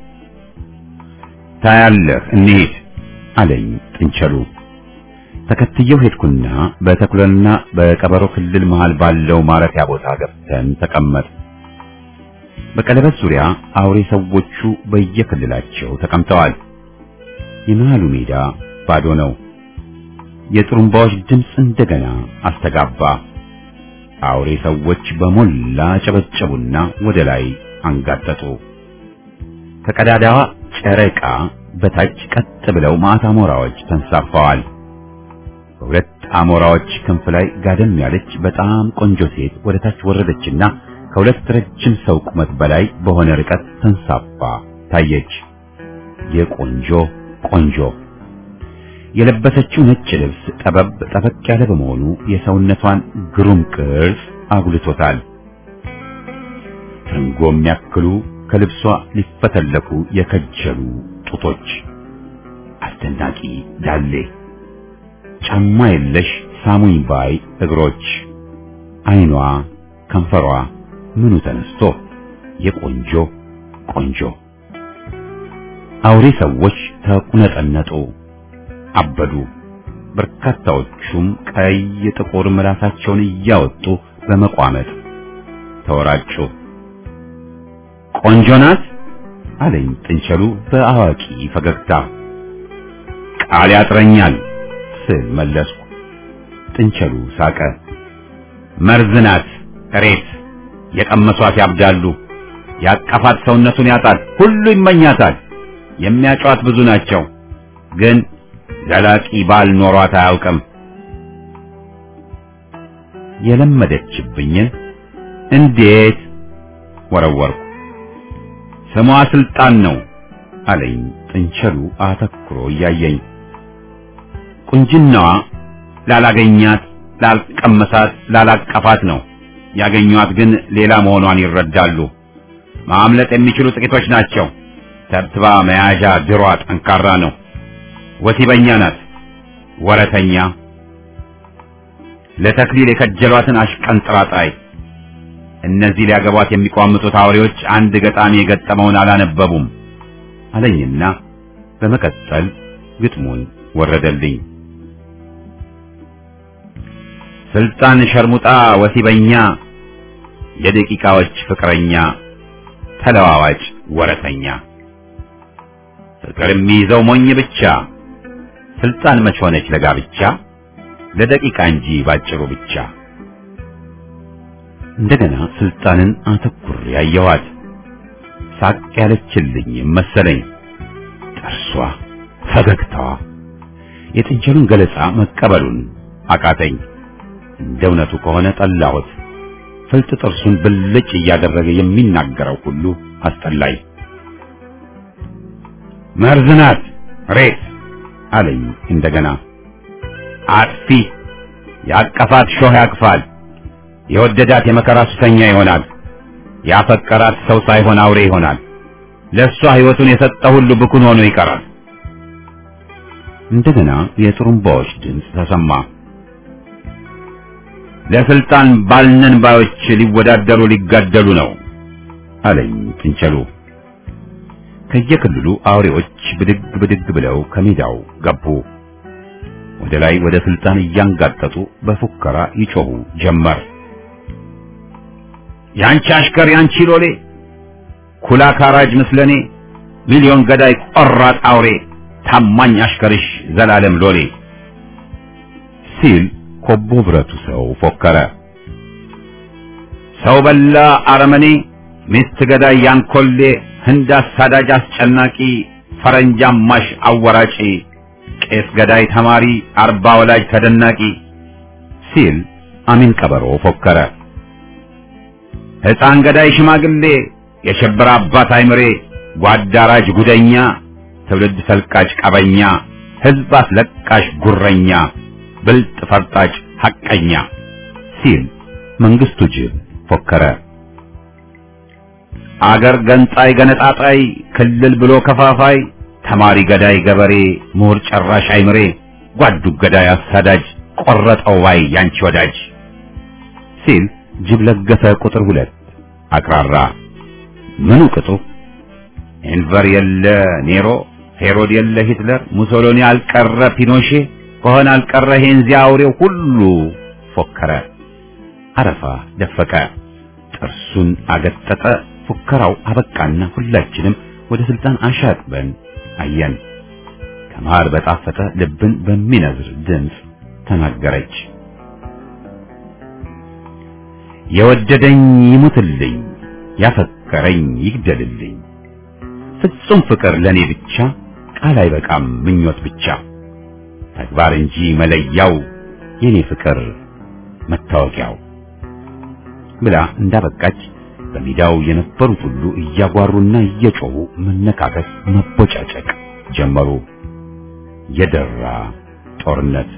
ታያለህ፣ እንሂድ አለኝ ጥንቸሉ። ተከትየው ሄድኩና በተኩለና በቀበሮ ክልል መሃል ባለው ማረፊያ ቦታ ገብተን ተቀመጥ። በቀለበት ዙሪያ አውሬ ሰዎቹ በየክልላቸው ተቀምጠዋል። የመሃሉ ሜዳ ባዶ ነው። የጥሩምባዎች ድምፅ እንደገና አስተጋባ። አውሬ ሰዎች በሞላ ጨበጨቡና ወደ ላይ አንጋጠጡ። ከቀዳዳዋ ጨረቃ በታች ቀጥ ብለው ማታ አሞራዎች ተንሳፈዋል። በሁለት አሞራዎች ክንፍ ላይ ጋደም ያለች በጣም ቆንጆ ሴት ወደ ታች ወረደችና ከሁለት ረጅም ሰው ቁመት በላይ በሆነ ርቀት ተንሳፋ ታየች። የቆንጆ ቆንጆ የለበሰችው ነጭ ልብስ ጠበብ ጠበቅ ያለ በመሆኑ የሰውነቷን ግሩም ቅርጽ አጉልቶታል። ትርንጎ የሚያክሉ ከልብሷ ሊፈተለኩ የከጀሉ ጡቶች፣ አስደናቂ ዳሌ፣ ጫማ የለሽ ሳሙኝ ባይ እግሮች፣ አይኗ፣ ከንፈሯ ምኑ ተነስቶ የቆንጆ ቆንጆ አውሬ ሰዎች ተቁነጠነጡ፣ አበዱ። በርካታዎቹም ቀይ ጥቁር ምላሳቸውን እያወጡ በመቋመጥ ተወራጩ። ቆንጆ ናት አለኝ ጥንቸሉ በአዋቂ ፈገግታ። ቃል ያጥረኛል ስል መለስኩ። ጥንቸሉ ሳቀ። መርዝ ናት እሬት፣ የቀመሷት ያብዳሉ፣ ያቀፋት ሰውነቱን ያጣል፣ ሁሉ ይመኛታል። የሚያጫዋት ብዙ ናቸው፣ ግን ዘላቂ ባል ኖሯት አያውቅም። የለመደችብኝን እንዴት ወረወርኩ። ስሟ ስልጣን ነው አለኝ ጥንቸሉ አተኩሮ እያየኝ። ቁንጅናዋ ላላገኛት፣ ላልቀመሳት፣ ላላቀፋት ነው። ያገኟት ግን ሌላ መሆኗን ይረዳሉ። ማምለጥ የሚችሉ ጥቂቶች ናቸው። ተብትባ መያዣ ድሯ ጠንካራ ነው። ወሲበኛ ናት፣ ወረተኛ፣ ለተክሊል የከጀሏትን አሽቀንጥራጣይ። እነዚህ ሊያገቧት የሚቋምጡት አውሬዎች አንድ ገጣሚ የገጠመውን አላነበቡም አለኝና በመቀጠል ግጥሙን ወረደልኝ። ስልጣን ሸርሙጣ ወሲበኛ፣ የደቂቃዎች ፍቅረኛ፣ ተለዋዋጭ ወረተኛ፣ ፍቅር የሚይዘው ሞኝ ብቻ፣ ስልጣን መች ሆነች ለጋብቻ፣ ለደቂቃ እንጂ ባጭሩ ብቻ። እንደገና ስልጣንን አተኩሬ ያየኋት ሳቅ ያለችልኝ መሰለኝ። ጥርሷ፣ ፈገግታዋ የጥንቸሉን ገለጻ መቀበሉን አቃተኝ። እንደ እውነቱ ከሆነ ጠላሁት። ፍልጥ ጥርሱን ብልጭ እያደረገ የሚናገረው ሁሉ አስጠላኝ። መርዝ ናት ሬት አለኝ እንደገና። አጥፊ ያቀፋት ሾህ ያቅፋል፣ የወደዳት የመከራ ሱሰኛ ይሆናል፣ ያፈቀራት ሰው ሳይሆን አውሬ ይሆናል። ለእሷ ሕይወቱን የሰጠ ሁሉ ብኩን ሆኖ ይቀራል። እንደገና የጥሩምባዎች ድምፅ ተሰማ። ለስልጣን ባልነን ባዮች ሊወዳደሩ ሊጋደሉ ነው አለኝ ጥንቸሉ። ከየክልሉ አውሬዎች ብድግ ብድግ ብለው ከሜዳው ገቡ። ወደ ላይ ወደ ስልጣን እያንጋጠጡ በፉከራ ይጮሁ ጀመር። ያንቺ አሽከር ያንቺ ሎሌ፣ ኩላ ካራጅ ምስለኔ፣ ሚሊዮን ገዳይ ቆራጥ አውሬ፣ ታማኝ አሽከርሽ ዘላለም ሎሌ ሲል ኮቦ ብረቱ ሰው ፎከረ። ሰው በላ አረመኔ፣ ሚስት ገዳይ ያንኮሌ፣ ህንድ አሳዳጅ አስጨናቂ፣ ፈረንጅ አማሽ አወራጪ፣ ቄስ ገዳይ ተማሪ፣ አርባ ወላጅ ተደናቂ ሲል አሚን ቀበሮ ፎከረ። ሕፃን ገዳይ ሽማግሌ፣ የሸበረ አባት አይምሬ፣ ጓዳራጅ ጉደኛ፣ ትውልድ ሰልቃጭ ቀበኛ፣ ህዝብ አስለቃሽ ጉረኛ ብልጥ ፈርጣጭ ሐቀኛ ሲል መንግስቱ ጅብ ፎከረ። አገር ገንጣይ ገነጣጣይ ክልል ብሎ ከፋፋይ ተማሪ ገዳይ ገበሬ ምሁር ጨራሽ አይምሬ ጓዱ ገዳይ አሳዳጅ ቆረጠው ባይ ያንቺ ወዳጅ ሲል ጅብ ለገሰ ቁጥር ሁለት አቅራራ። ምኑ ቅጡ ኤንቨር የለ ኔሮ ሄሮድ የለ ሂትለር ሙሶሎኒ አልቀረ ፒኖሼ ከሆነ አልቀረ ሄንዚ አውሬው ሁሉ ፎከረ። አረፋ ደፈቀ፣ ጥርሱን አገጠጠ። ፉከራው አበቃና ሁላችንም ወደ ስልጣን አሻቅበን አየን። ከመሃል በጣፈጠ ልብን በሚነዝር ድምፅ ተናገረች። የወደደኝ ይሙትልኝ፣ ያፈቀረኝ ይግደልልኝ። ፍጹም ፍቅር ለኔ ብቻ ቃል አይበቃም ምኞት ብቻ ተግባር እንጂ መለያው የኔ ፍቅር መታወቂያው ብላ እንዳበቃች በሜዳው የነበሩት ሁሉ እያጓሩና እየጮሁ መነካከስ፣ መቦጫጨቅ ጀመሩ። የደራ ጦርነት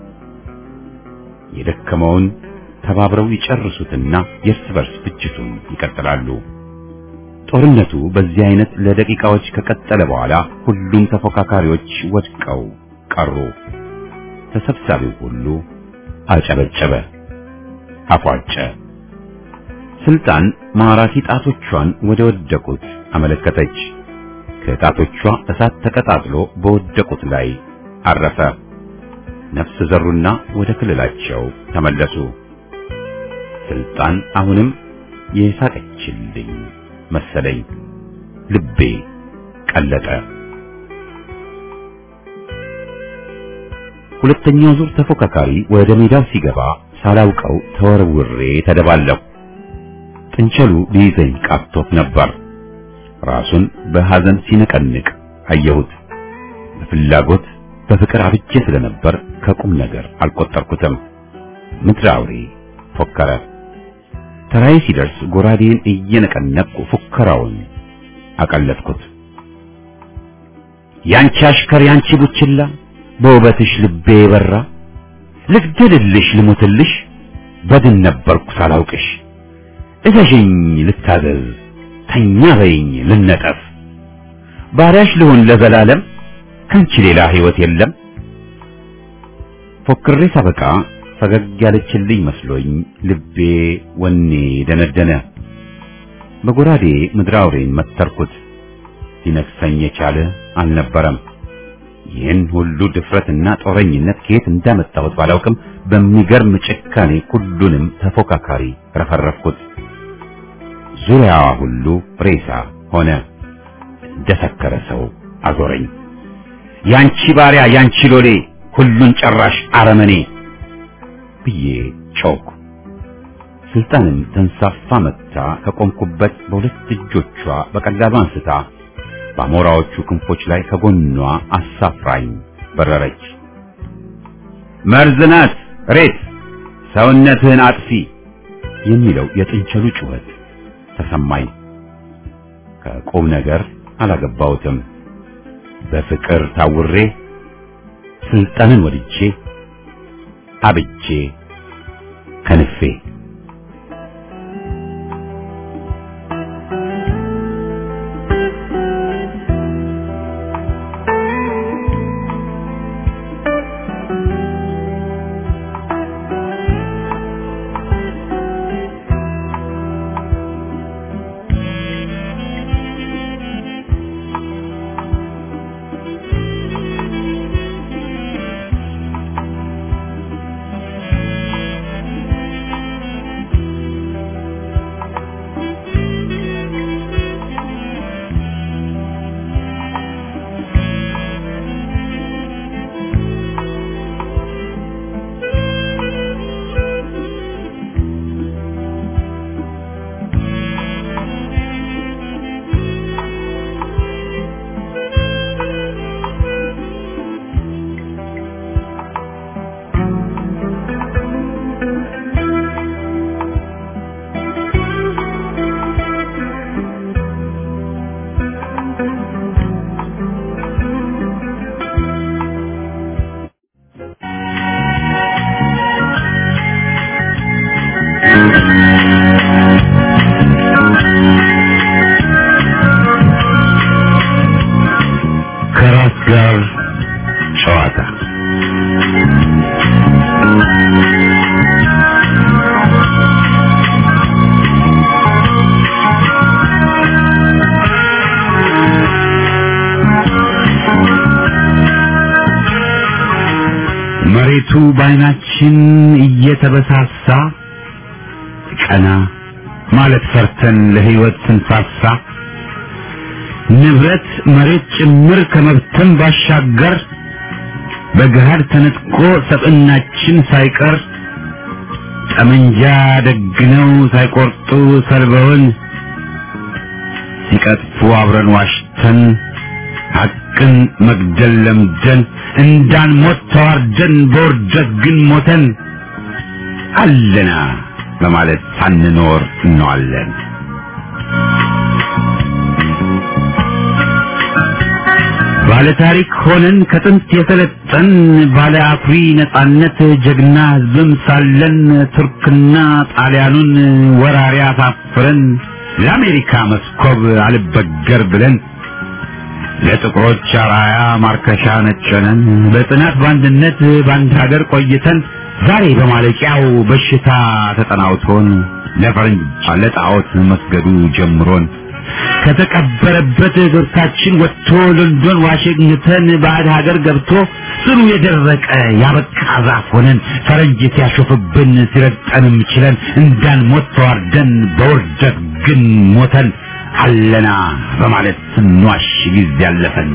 የደከመውን ተባብረው ይጨርሱትና የእርስ በርስ ፍጅቱን ይቀጥላሉ። ጦርነቱ በዚህ አይነት ለደቂቃዎች ከቀጠለ በኋላ ሁሉም ተፎካካሪዎች ወድቀው ቀሩ። ተሰብሳቢው ሁሉ አጨበጨበ፣ አፏጨ። ስልጣን ማራኪ ጣቶቿን ወደ ወደቁት አመለከተች። ከጣቶቿ እሳት ተቀጣጥሎ በወደቁት ላይ አረፈ። ነፍስ ዘሩና ወደ ክልላቸው ተመለሱ። ስልጣን አሁንም የሳቀችልኝ መሰለኝ። ልቤ ቀለጠ። ሁለተኛው ዙር ተፎካካሪ ወደ ሜዳው ሲገባ ሳላውቀው ተወርውሬ ተደባለሁ። ጥንቸሉ ሊይዘኝ ቃቶት ነበር። ራሱን በሐዘን ሲነቀንቅ አየሁት። በፍላጎት በፍቅር አብጄ ስለነበር ከቁም ነገር አልቆጠርኩትም። ምድረ አውሬ ፎከረ። ተራዬ ሲደርስ ጎራዴን እየነቀነቅኩ ፉከራውን አቀለጥኩት። ያንቺ አሽከር ያንቺ ቡችላ በውበትሽ ልቤ የበራ ልግደልልሽ ልሙትልሽ በድን ነበርኩ ሳላውቅሽ እዘዥኝ ልታዘዝ ተኛ በይኝ ልነጠፍ ባሪያሽ ልሆን ለዘላለም ከንቺ ሌላ ሕይወት የለም። ፎክሬ ሳበቃ ፈገግ ያለችልኝ መስሎኝ ልቤ ወኔ ደነደነ። በጎራዴ ምድረ አውሬን መተርኩት። ሊነክሰኝ የቻለ አልነበረም። ይህን ሁሉ ድፍረትና ጦረኝነት ከየት እንዳመጣሁት ባላውቅም በሚገርም ጭካኔ ሁሉንም ተፎካካሪ ረፈረፍኩት። ዙሪያዋ ሁሉ ሬሳ ሆነ። እንደሰከረ ሰው አዞረኝ። ያንቺ ባሪያ ያንቺ ሎሌ ሁሉን ጨራሽ አረመኔ ብዬ ጮኩ። ስልጣንም ተንሳፋ መጥታ ከቆምኩበት በሁለት እጆቿ በቀላሉ አንስታ በአሞራዎቹ ክንፎች ላይ ከጎኗ አሳፍራኝ በረረች። መርዝ ናት ሬት ሰውነትህን አጥፊ የሚለው የጥንቸሉ ጩኸት ተሰማኝ። ከቁም ነገር አላገባሁትም። በፍቅር ታውሬ ስልጣንን ወድጄ አብጄ ከንፌ ከንቱ በዓይናችን እየተበሳሳ ቀና ማለት ፈርተን ለሕይወት ስንሳሳ ንብረት መሬት ጭምር ከመብተን ባሻገር በገሃድ ተነጥቆ ሰብዕናችን ሳይቀር ጠመንጃ ደግነው ሳይቆርጡ ሰልበውን ሲቀጥፉ አብረን ዋሽተን ሐቅን መግደል ለምደን እንዳንሞት ተዋርደን በውርደት ግን ሞተን አለና በማለት ሳንኖር እንዋለን። ባለ ታሪክ ሆነን ከጥንት የሰለጠን ባለ አኩሪ ነጻነት ጀግና ሕዝብም ሳለን ቱርክና ጣሊያኑን ወራሪ አሳፍረን ለአሜሪካ መስኮብ አልበገር ብለን ለጥቁሮች አራያ ማርከሻ ነጨነን በጽናት በአንድነት በአንድ ሀገር ቆይተን ዛሬ በማለቂያው በሽታ ተጠናውቶን ለፈረንጅ ለጣዖት መስገዱ ጀምሮን ከተቀበረበት እግርታችን ወጥቶ ሎንዶን ዋሽንግተን ባዕድ ሀገር ገብቶ ጽኑ የደረቀ ያበቃ ዛፍ ሆነን ፈረንጅ ሲያሾፍብን ሲረግጠንም ችለን እንዳንሞት ተዋርደን በውርደት ግን ሞተን አለና በማለት ስንዋሽ ጊዜ ያለፈን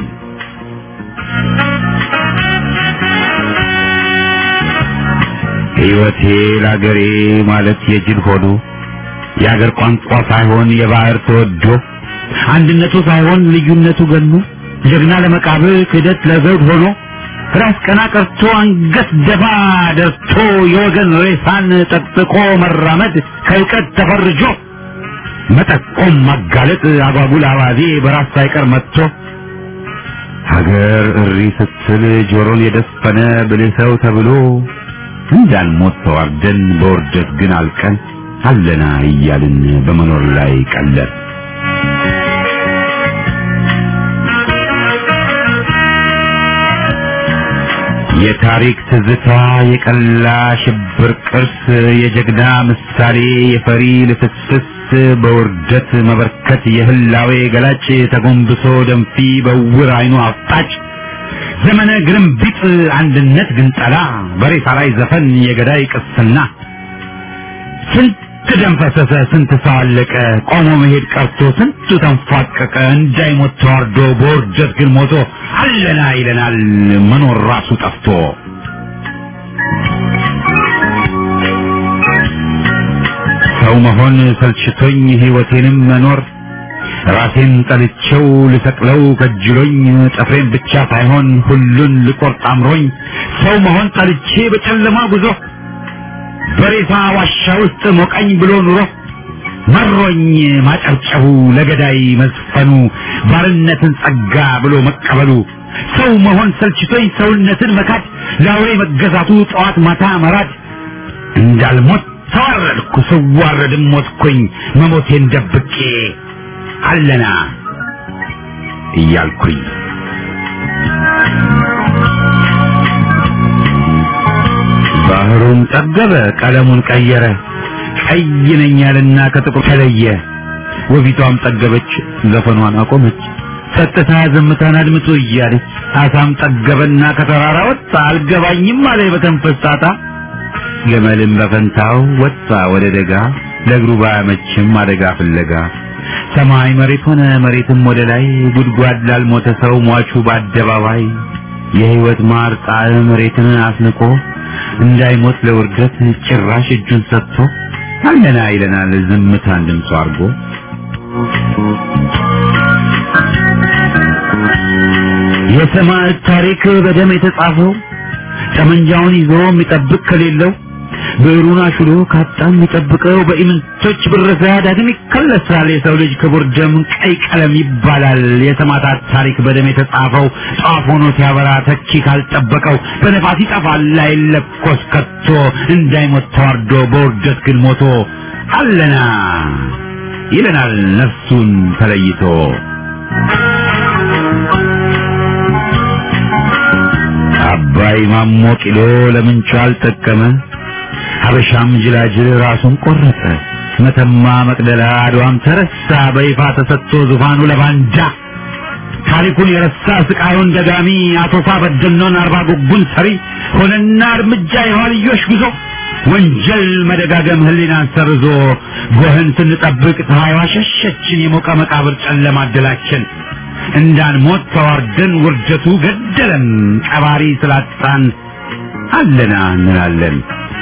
ሕይወቴ ለአገሬ ማለት የጅል ሆኖ የአገር ቋንቋ ሳይሆን የባህር ተወዶ አንድነቱ ሳይሆን ልዩነቱ ገኖ ጀግና ለመቃብር ክህደት ለዘውድ ሆኖ ራስ ቀና ቀርቶ አንገት ደፋ ደርቶ የወገን ሬሳን ጠቅጥቆ መራመድ ከእውቀት ተፈርጆ መጠቆም ማጋለጥ አጓጉል አባዜ በራስ ሳይቀር መጥቶ ሀገር እሪ ስትል ጆሮን የደፈነ ብልህ ሰው ተብሎ እንዳንሞት ተዋርደን በውርደት ግን አልቀን አለና እያልን በመኖር ላይ ቀለር የታሪክ ትዝታ የቀላ ሽብር ቅርስ የጀግና ምሳሌ የፈሪ ልፍስፍስ በውርደት መበርከት የህላዌ ገላጭ ተጎንብሶ ደንፊ በውር አይኑ አፍጣጭ ዘመነ ግርምቢጥ አንድነት ግንጠላ በሬሳ ላይ ዘፈን የገዳይ ቅስና ስንት ደም ፈሰሰ፣ ስንት ሰው አለቀ፣ ቆሞ መሄድ ቀርቶ ስንቱ ተንፏቀቀ፣ እንዳይሞት ተዋርዶ በውርደት ግን ሞቶ አለና ይለናል መኖር ራሱ ጠፍቶ። ሰው መሆን ሰልችቶኝ ህይወቴንም መኖር ራሴን ጠልቼው ልሰቅለው ከጅሎኝ ጥፍሬን ብቻ ሳይሆን ሁሉን ልቆርጥ አምሮኝ ሰው መሆን ጠልቼ በጨለማ ጉዞ በሬሳ ዋሻ ውስጥ ሞቀኝ ብሎ ኑሮ መሮኝ ማጨብጨቡ ለገዳይ መዝፈኑ ባርነትን ጸጋ ብሎ መቀበሉ ሰው መሆን ሰልችቶኝ ሰውነትን መካድ ለአውሬ መገዛቱ ጠዋት ማታ መራድ እንዳልሞት ተዋረድኩ ስዋረድም ሞትኩኝ መሞቴን ደብቄ አለና እያልኩኝ ባህሩን ጠገበ ቀለሙን ቀየረ ቀይ ነኝ ያለና ከጥቁር ተለየ ወፊቷም ጠገበች ዘፈኗን አቆመች ጸጥታ ዝምታን አድምጡ እያለች አሳም ጠገበና ከተራራ ወጣ አልገባኝም አለ በተንፈስ ጣጣ ገመልም በፈንታው ወጣ ወደ ደጋ ለእግሩ ባያመችም አደጋ ፍለጋ ሰማይ መሬት ሆነ መሬትም ወደ ላይ ጉድጓድ ላልሞተ ሰው ሟቹ በአደባባይ የህይወት ማር ጣዕም መሬትን አስንቆ እንዳይሞት ለውርደት ጭራሽ እጁን ሰጥቶ አለና ይለናል ዝምታን ድምፁ አድርጎ የሰማዕት ታሪክ በደም የተጻፈው ጠመንጃውን ይዞ የሚጠብቅ ከሌለው ብዕሩን አሽሎ ካጣ የሚጠብቀው በኢምንቶች ብረሳ ዳግም ይከለሳል። የሰው ልጅ ክቡር ደም ቀይ ቀለም ይባላል። የሰማዕታት ታሪክ በደም የተጻፈው ጧፍ ሆኖ ሲያበራ ተኪ ካልጠበቀው በነፋስ ይጠፋል አይለኮስ ከቶ እንዳይሞት ተዋርዶ በውርደት ግን ሞቶ አለና ይለናል ነፍሱን ተለይቶ አባይ ማሞ ቂሎ ለምንቹ አልጠቀመ ሀበሻም ጅላጅል ራሱን ቆረጠ። መተማ መቅደላ አድዋም ተረሳ በይፋ ተሰጥቶ ዙፋኑ ለባንዳ ታሪኩን የረሳ ስቃዩን ደጋሚ አቶሳ በደኖን አርባ ጉጉን ሰሪ ሆነና እርምጃ የኋልዮሽ ጉዞ ወንጀል መደጋገም ህሊናን ሰርዞ ጎህን ስንጠብቅ ፀሐይዋ ሸሸችን የሞቀ መቃብር ጨለማ አደላችን እንዳንሞት ተዋርደን ውርደቱ ገደለን ቀባሪ ስላጣን አለና እንላለን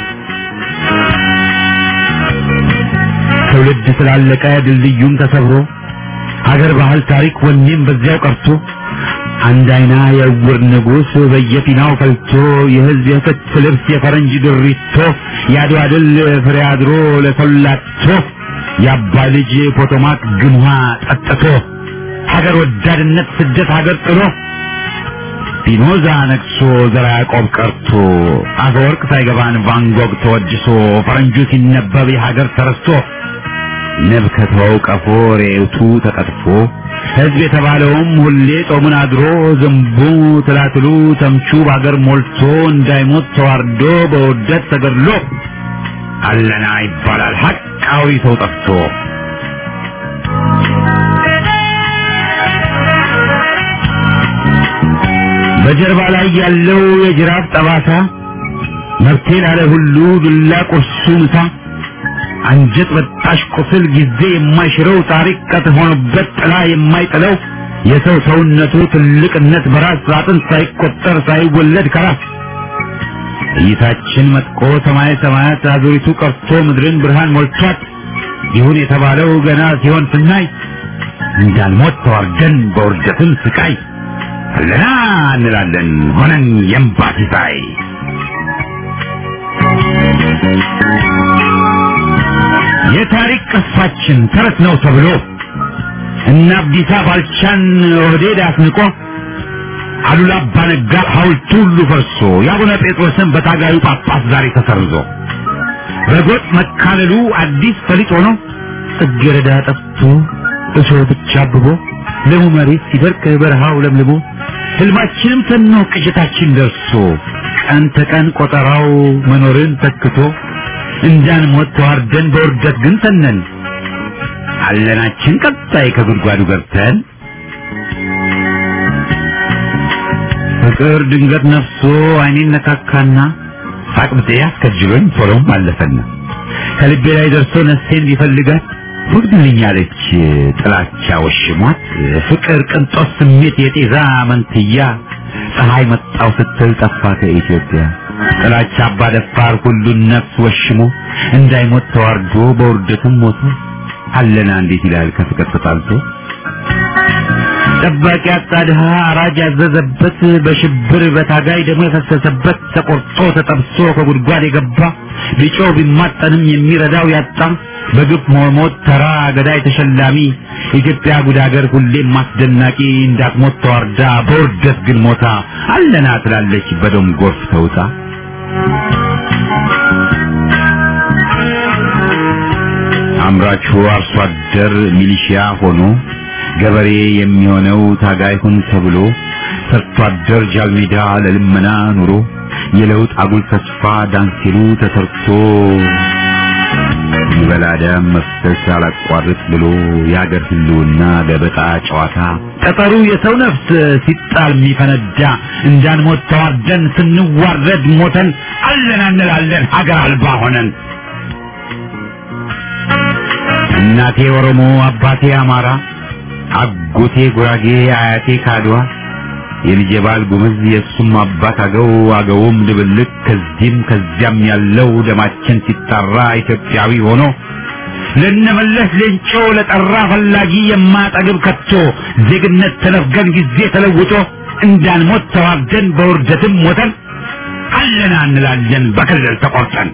ትውልድ ስላለቀ ድልድዩም ተሰብሮ ሀገር ባህል ታሪክ ወኔም በዚያው ቀርቶ አንድ አይና የዕውር ንጉሥ በየፊናው ፈልቶ የህዝብ የፍት ልብስ የፈረንጅ ድሪቶ የአድዋ ድል ፍሬ አድሮ ለሰላቶ የአባ ልጅ ፖቶማክ ግምሃ ጠጥቶ ሀገር ወዳድነት ስደት ሀገር ጥሎ ፒኖዛ ነግሶ ዘራ ያዕቆብ ቀርቶ አፈወርቅ ሳይገባን ቫንጎግ ተወድሶ ፈረንጁ ሲነበብ የሀገር ተረስቶ ንብ ከተወው ቀፎ ሬቱ ተቀጥፎ ህዝብ የተባለውም ሁሌ ጾሙን አድሮ ዝንቡ ትላትሉ ተምቹ በአገር ሞልቶ እንዳይሞት ተዋርዶ በውርደት ተገድሎ አለና ይባላል ሀቃዊ ሰው ጠፍቶ በጀርባ ላይ ያለው የጅራፍ ጠባሳ መብቴ ላለ ሁሉ ዱላ ቁርሱ ምሳ አንጀት በጣሽ ቁስል ጊዜ የማይሽረው ታሪክ ቀጥ ሆኖበት ጥላ የማይጥለው የሰው ሰውነቱ ትልቅነት በራስ አጥንት ሳይቆጠር ሳይወለድ ከራስ እይታችን መጥቆ ሰማይ ሰማያት አዙሪቱ ቀርቶ ምድርን ብርሃን ሞልቷት ይሁን የተባለው ገና ሲሆን ስናይ እንዳልሞት ተዋርደን በውርደትም ስቃይ አለና እንላለን ሆነን የእምባ ሲሳይ የታሪክ ቅርሳችን ተረት ነው ተብሎ እና አብዲሳ ባልቻን ኦህዴድ አስንቆ አሉላ አባ ነጋ ሐውልቱ ሁሉ ፈርሶ የአቡነ ጴጥሮስን በታጋዩ ጳጳስ ዛሬ ተሰርዞ በጎጥ መካለሉ አዲስ ፈሊጥ ሆኖ ጽጌረዳ ጠፍቶ እሾህ ብቻ አብቦ ለሙ መሬት ሲደርቅ በረሃው ለምልሞ ህልማችንም ተኖ ቅዠታችን ደርሶ ቀን ተቀን ቆጠራው መኖርን ተክቶ እንዳንሞት ተዋርደን በውርደት ግን ተነን አለናችን ቀጣይ ከጉድጓዱ ገብተን ፍቅር ድንገት ነፍሶ አይኔን ነካካና ሳቅብጤ አስከጅሎኝ ቶሎም አለፈና ከልቤ ላይ ደርሶ ነፍሴን ሊፈልጋት ወግድልኛለች ጥላቻ ወሽሟት ፍቅር ቅንጦት ስሜት የጤዛ መንትያ ፀሐይ መጣው ስትል ጠፋ ከኢትዮጵያ ጥላቻ አባደፋር ሁሉን ነፍስ ወሽሞ እንዳይሞት ተዋርዶ በውርደትም ሞቶ አለና እንዴት ይላል ከፍቅር ተጣልቶ ጠባቂ አጣ ድሃ አራጅ ያዘዘበት በሽብር በታጋይ ደግሞ የፈሰሰበት ተቆርጦ ተጠብሶ ከጉድጓድ የገባ ቢጮህ ቢማጠንም የሚረዳው ያጣ በግፍ መሞት ተራ ገዳይ ተሸላሚ ኢትዮጵያ ጉድ ሀገር ሁሌም አስደናቂ እንዳትሞት ተዋርዳ በውርደት ግን ሞታ አለና ትላለች በደም ጎርፍ ተውጣ አምራቹ አርሶ አደር ሚሊሺያ ሆኖ ገበሬ የሚሆነው ታጋይ ሁን ተብሎ ሰርቶ አደር ጃልሜዳ ለልመና ኑሮ የለውጥ አጉል ተስፋ ዳንሲሉ ተሰርቶ ይበላ ደም መፍሰስ አላቋርጥ ብሎ የአገር ህልውና ገበጣ ጨዋታ ጠጠሩ የሰው ነፍስ ሲጣል የሚፈነዳ እንዳንሞት ተዋርደን ስንዋረድ ሞተን አለን እንላለን ሀገር አልባ ሆነን እናቴ ኦሮሞ አባቴ አማራ አጎቴ ጉራጌ አያቴ ካድዋ የልጄ ባል ጉምዝ የእሱም አባት አገው አገውም ድብልቅ ከዚህም ከዚያም ያለው ደማችን ሲጣራ ኢትዮጵያዊ ሆኖ ለነመለስ ሌንጮ ለጠራ ፈላጊ የማጠግብ ከቶ ዜግነት ተነፍገን ጊዜ ተለውጦ እንዳንሞት ተዋርደን በውርደትም ሞተን አለና እንላለን በክልል ተቆርጠን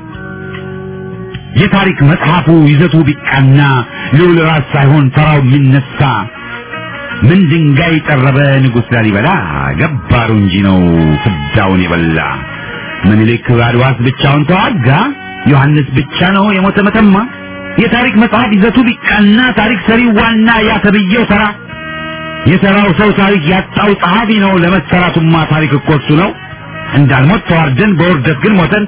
የታሪክ መጽሐፉ ይዘቱ ቢቃና ልዑል ራስ ሳይሆን ተራው የሚነሳ ምን ድንጋይ ጠረበ ንጉሥ ላሊበላ ገባሩ እንጂ ነው ፍዳውን የበላ ምኒልክ አድዋስ ብቻውን ተዋጋ ዮሐንስ ብቻ ነው የሞተ መተማ የታሪክ መጽሐፍ ይዘቱ ቢቃና ታሪክ ሰሪው ዋና ያተብየው ተራ የተራው ሰው ታሪክ ያጣው ጸሐፊ ነው ለመሰራቱማ ታሪክ እኮ እሱ ነው እንዳልሞት ተዋርደን በውርደት ግን ሞተን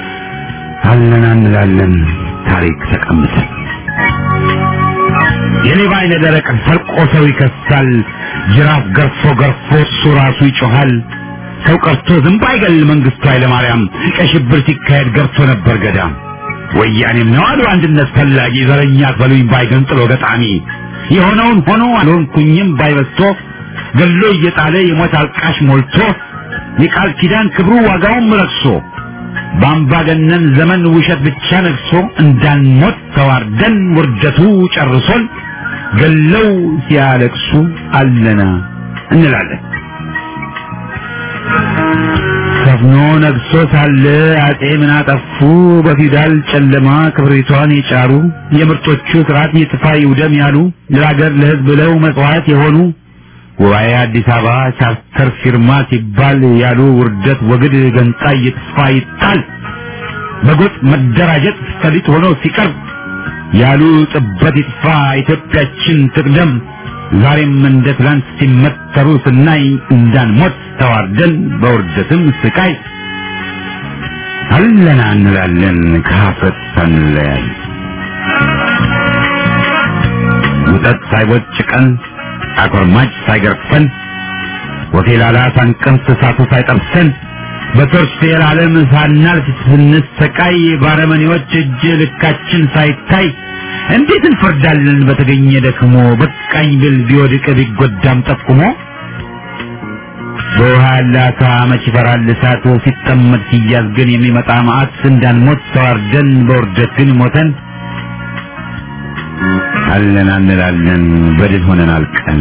አለና እንላለን ታሪክ ተቀምጠን የሌባ አይነ ደረቅ ሰርቆ ሰው ይከሳል። ጅራፍ ገርፎ ገርፎ እሱ ራሱ ይጮሃል። ሰው ቀርቶ ዝንብ አይገል መንግስቱ ኃይለማርያም ቀይ ሽብር ሲካሄድ ገብቶ ነበር ገዳም። ወያኔም ነው አሉ አንድነት ፈላጊ ዘረኛ በሉኝ ባይገንጥሎ ገጣሚ የሆነውን ሆኖ አልሆንኩኝም ባይበስቶ ገሎ እየጣለ የሞት አልቃሽ ሞልቶ የቃል ኪዳን ክብሩ ዋጋውም ረክሶ በአምባገነን ዘመን ውሸት ብቻ ነግሶ እንዳንሞት ተዋርደን ውርደቱ ጨርሶን ገለው ሲያለቅሱ አለና እንላለን። ሰፍኖ ነግሶ ሳለ አጼ ምን አጠፉ? በፊውዳል ጨለማ ክብሪቷን የጫሩ የምርጦቹ ስርዓት ይጥፋ ይውደም ያሉ ለሀገር ለሕዝብ ብለው መስዋዕት የሆኑ ጉባኤ አዲስ አበባ ቻርተር ፊርማ ሲባል ያሉ ውርደት ወግድ ገንጣይ ይጥፋ ይጣል በጎጥ መደራጀት ሰሊጥ ሆኖ ሲቀርብ ያሉ ጥበት ይጥፋ ኢትዮጵያችን ትቅደም ዛሬም እንደ ትላንት ሲመተሩ ስናይ እንዳንሞት ተዋርደን በውርደትም ስቃይ አለና እንላለን ከሀፍረት ሳንለያይ ውጠት ሳይቦጭቀን አኮርማጭ ሳይገርፈን ወፌላላ ሳንቀምስ እሳቱ ሳይጠብሰን በቶርች የዓለም ሳናልፍ ስንሰቃይ ባረመኔዎች እጅ ልካችን ሳይታይ እንዴት እንፈርዳለን በተገኘ ደክሞ በቃኝ ብል ቢወድቅ ቢጎዳም ጠቁሞ በውሃ ያለ አሳ መች ይፈራል እሳት ሲጠመድ ሲያዝ ግን የሚመጣ መዓት እንዳንሞት ተዋርደን በውርደት ግን ሞተን አለን እንላለን በድል ሆነን አልቀን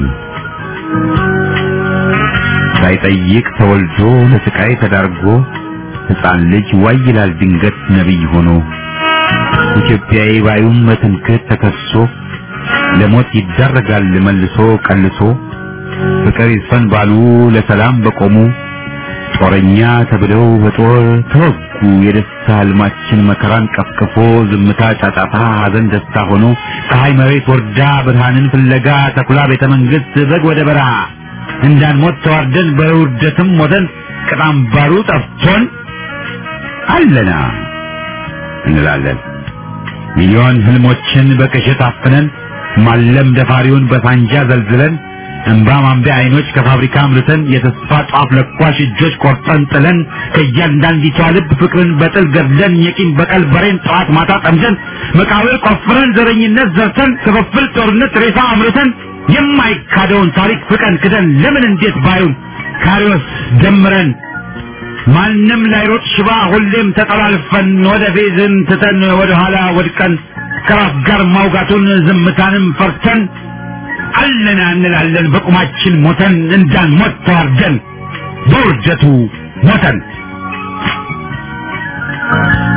ሳይጠይቅ ተወልዶ ለስቃይ ተዳርጎ ሕፃን ልጅ ዋይ ይላል ድንገት ነቢይ ሆኖ ኢትዮጵያዊ ባዩም በትምክህት ተከሶ ለሞት ይዳረጋል መልሶ ቀልሶ ፍቅር ይስፈን ባሉ ለሰላም በቆሙ ጦረኛ ተብለው በጦር ተወጉ። የደስታ ህልማችን መከራን ቀፍቅፎ ዝምታ ጫጫታ፣ ሐዘን ደስታ ሆኖ ፀሐይ መሬት ወርዳ ብርሃንን ፍለጋ ተኩላ ቤተ መንግስት በግ ወደ በረሃ እንዳንሞት ተዋርደን በውርደትም ሞተን ቅጣም ባሩ ጠፍቶን አለና እንላለን ሚሊዮን ህልሞችን በቅዠት አፍነን ማለም ደፋሪውን በሳንጃ ዘልዝለን እንባ ማንቢያ አይኖች ከፋብሪካ አምርተን የተስፋ ጧፍ ለኳሽ እጆች ቆርጠን ጥለን ከእያንዳንዲቷ ልብ ፍቅርን በጥል ገድለን የቂም በቀል በሬን ጠዋት ማታ ጠምደን መቃብር ቆፍረን ዘረኝነት ዘርተን ክፍፍል ጦርነት ሬሳ አምርተን የማይካደውን ታሪክ ፍቀን ክደን ለምን እንዴት ባዩን ካሪዎስ ደምረን ማንም ላይሮጥ ሽባ ሁሌም ተጠላልፈን ወደ ፌዝን ትተን ወደ ኋላ ወድቀን ከራስ ጋር ማውጋቱን ዝምታንም ፈርተን አለና እንላለን በቁማችን ሞተን እንዳንሞት ተዋርደን በውርደቱ ሞተን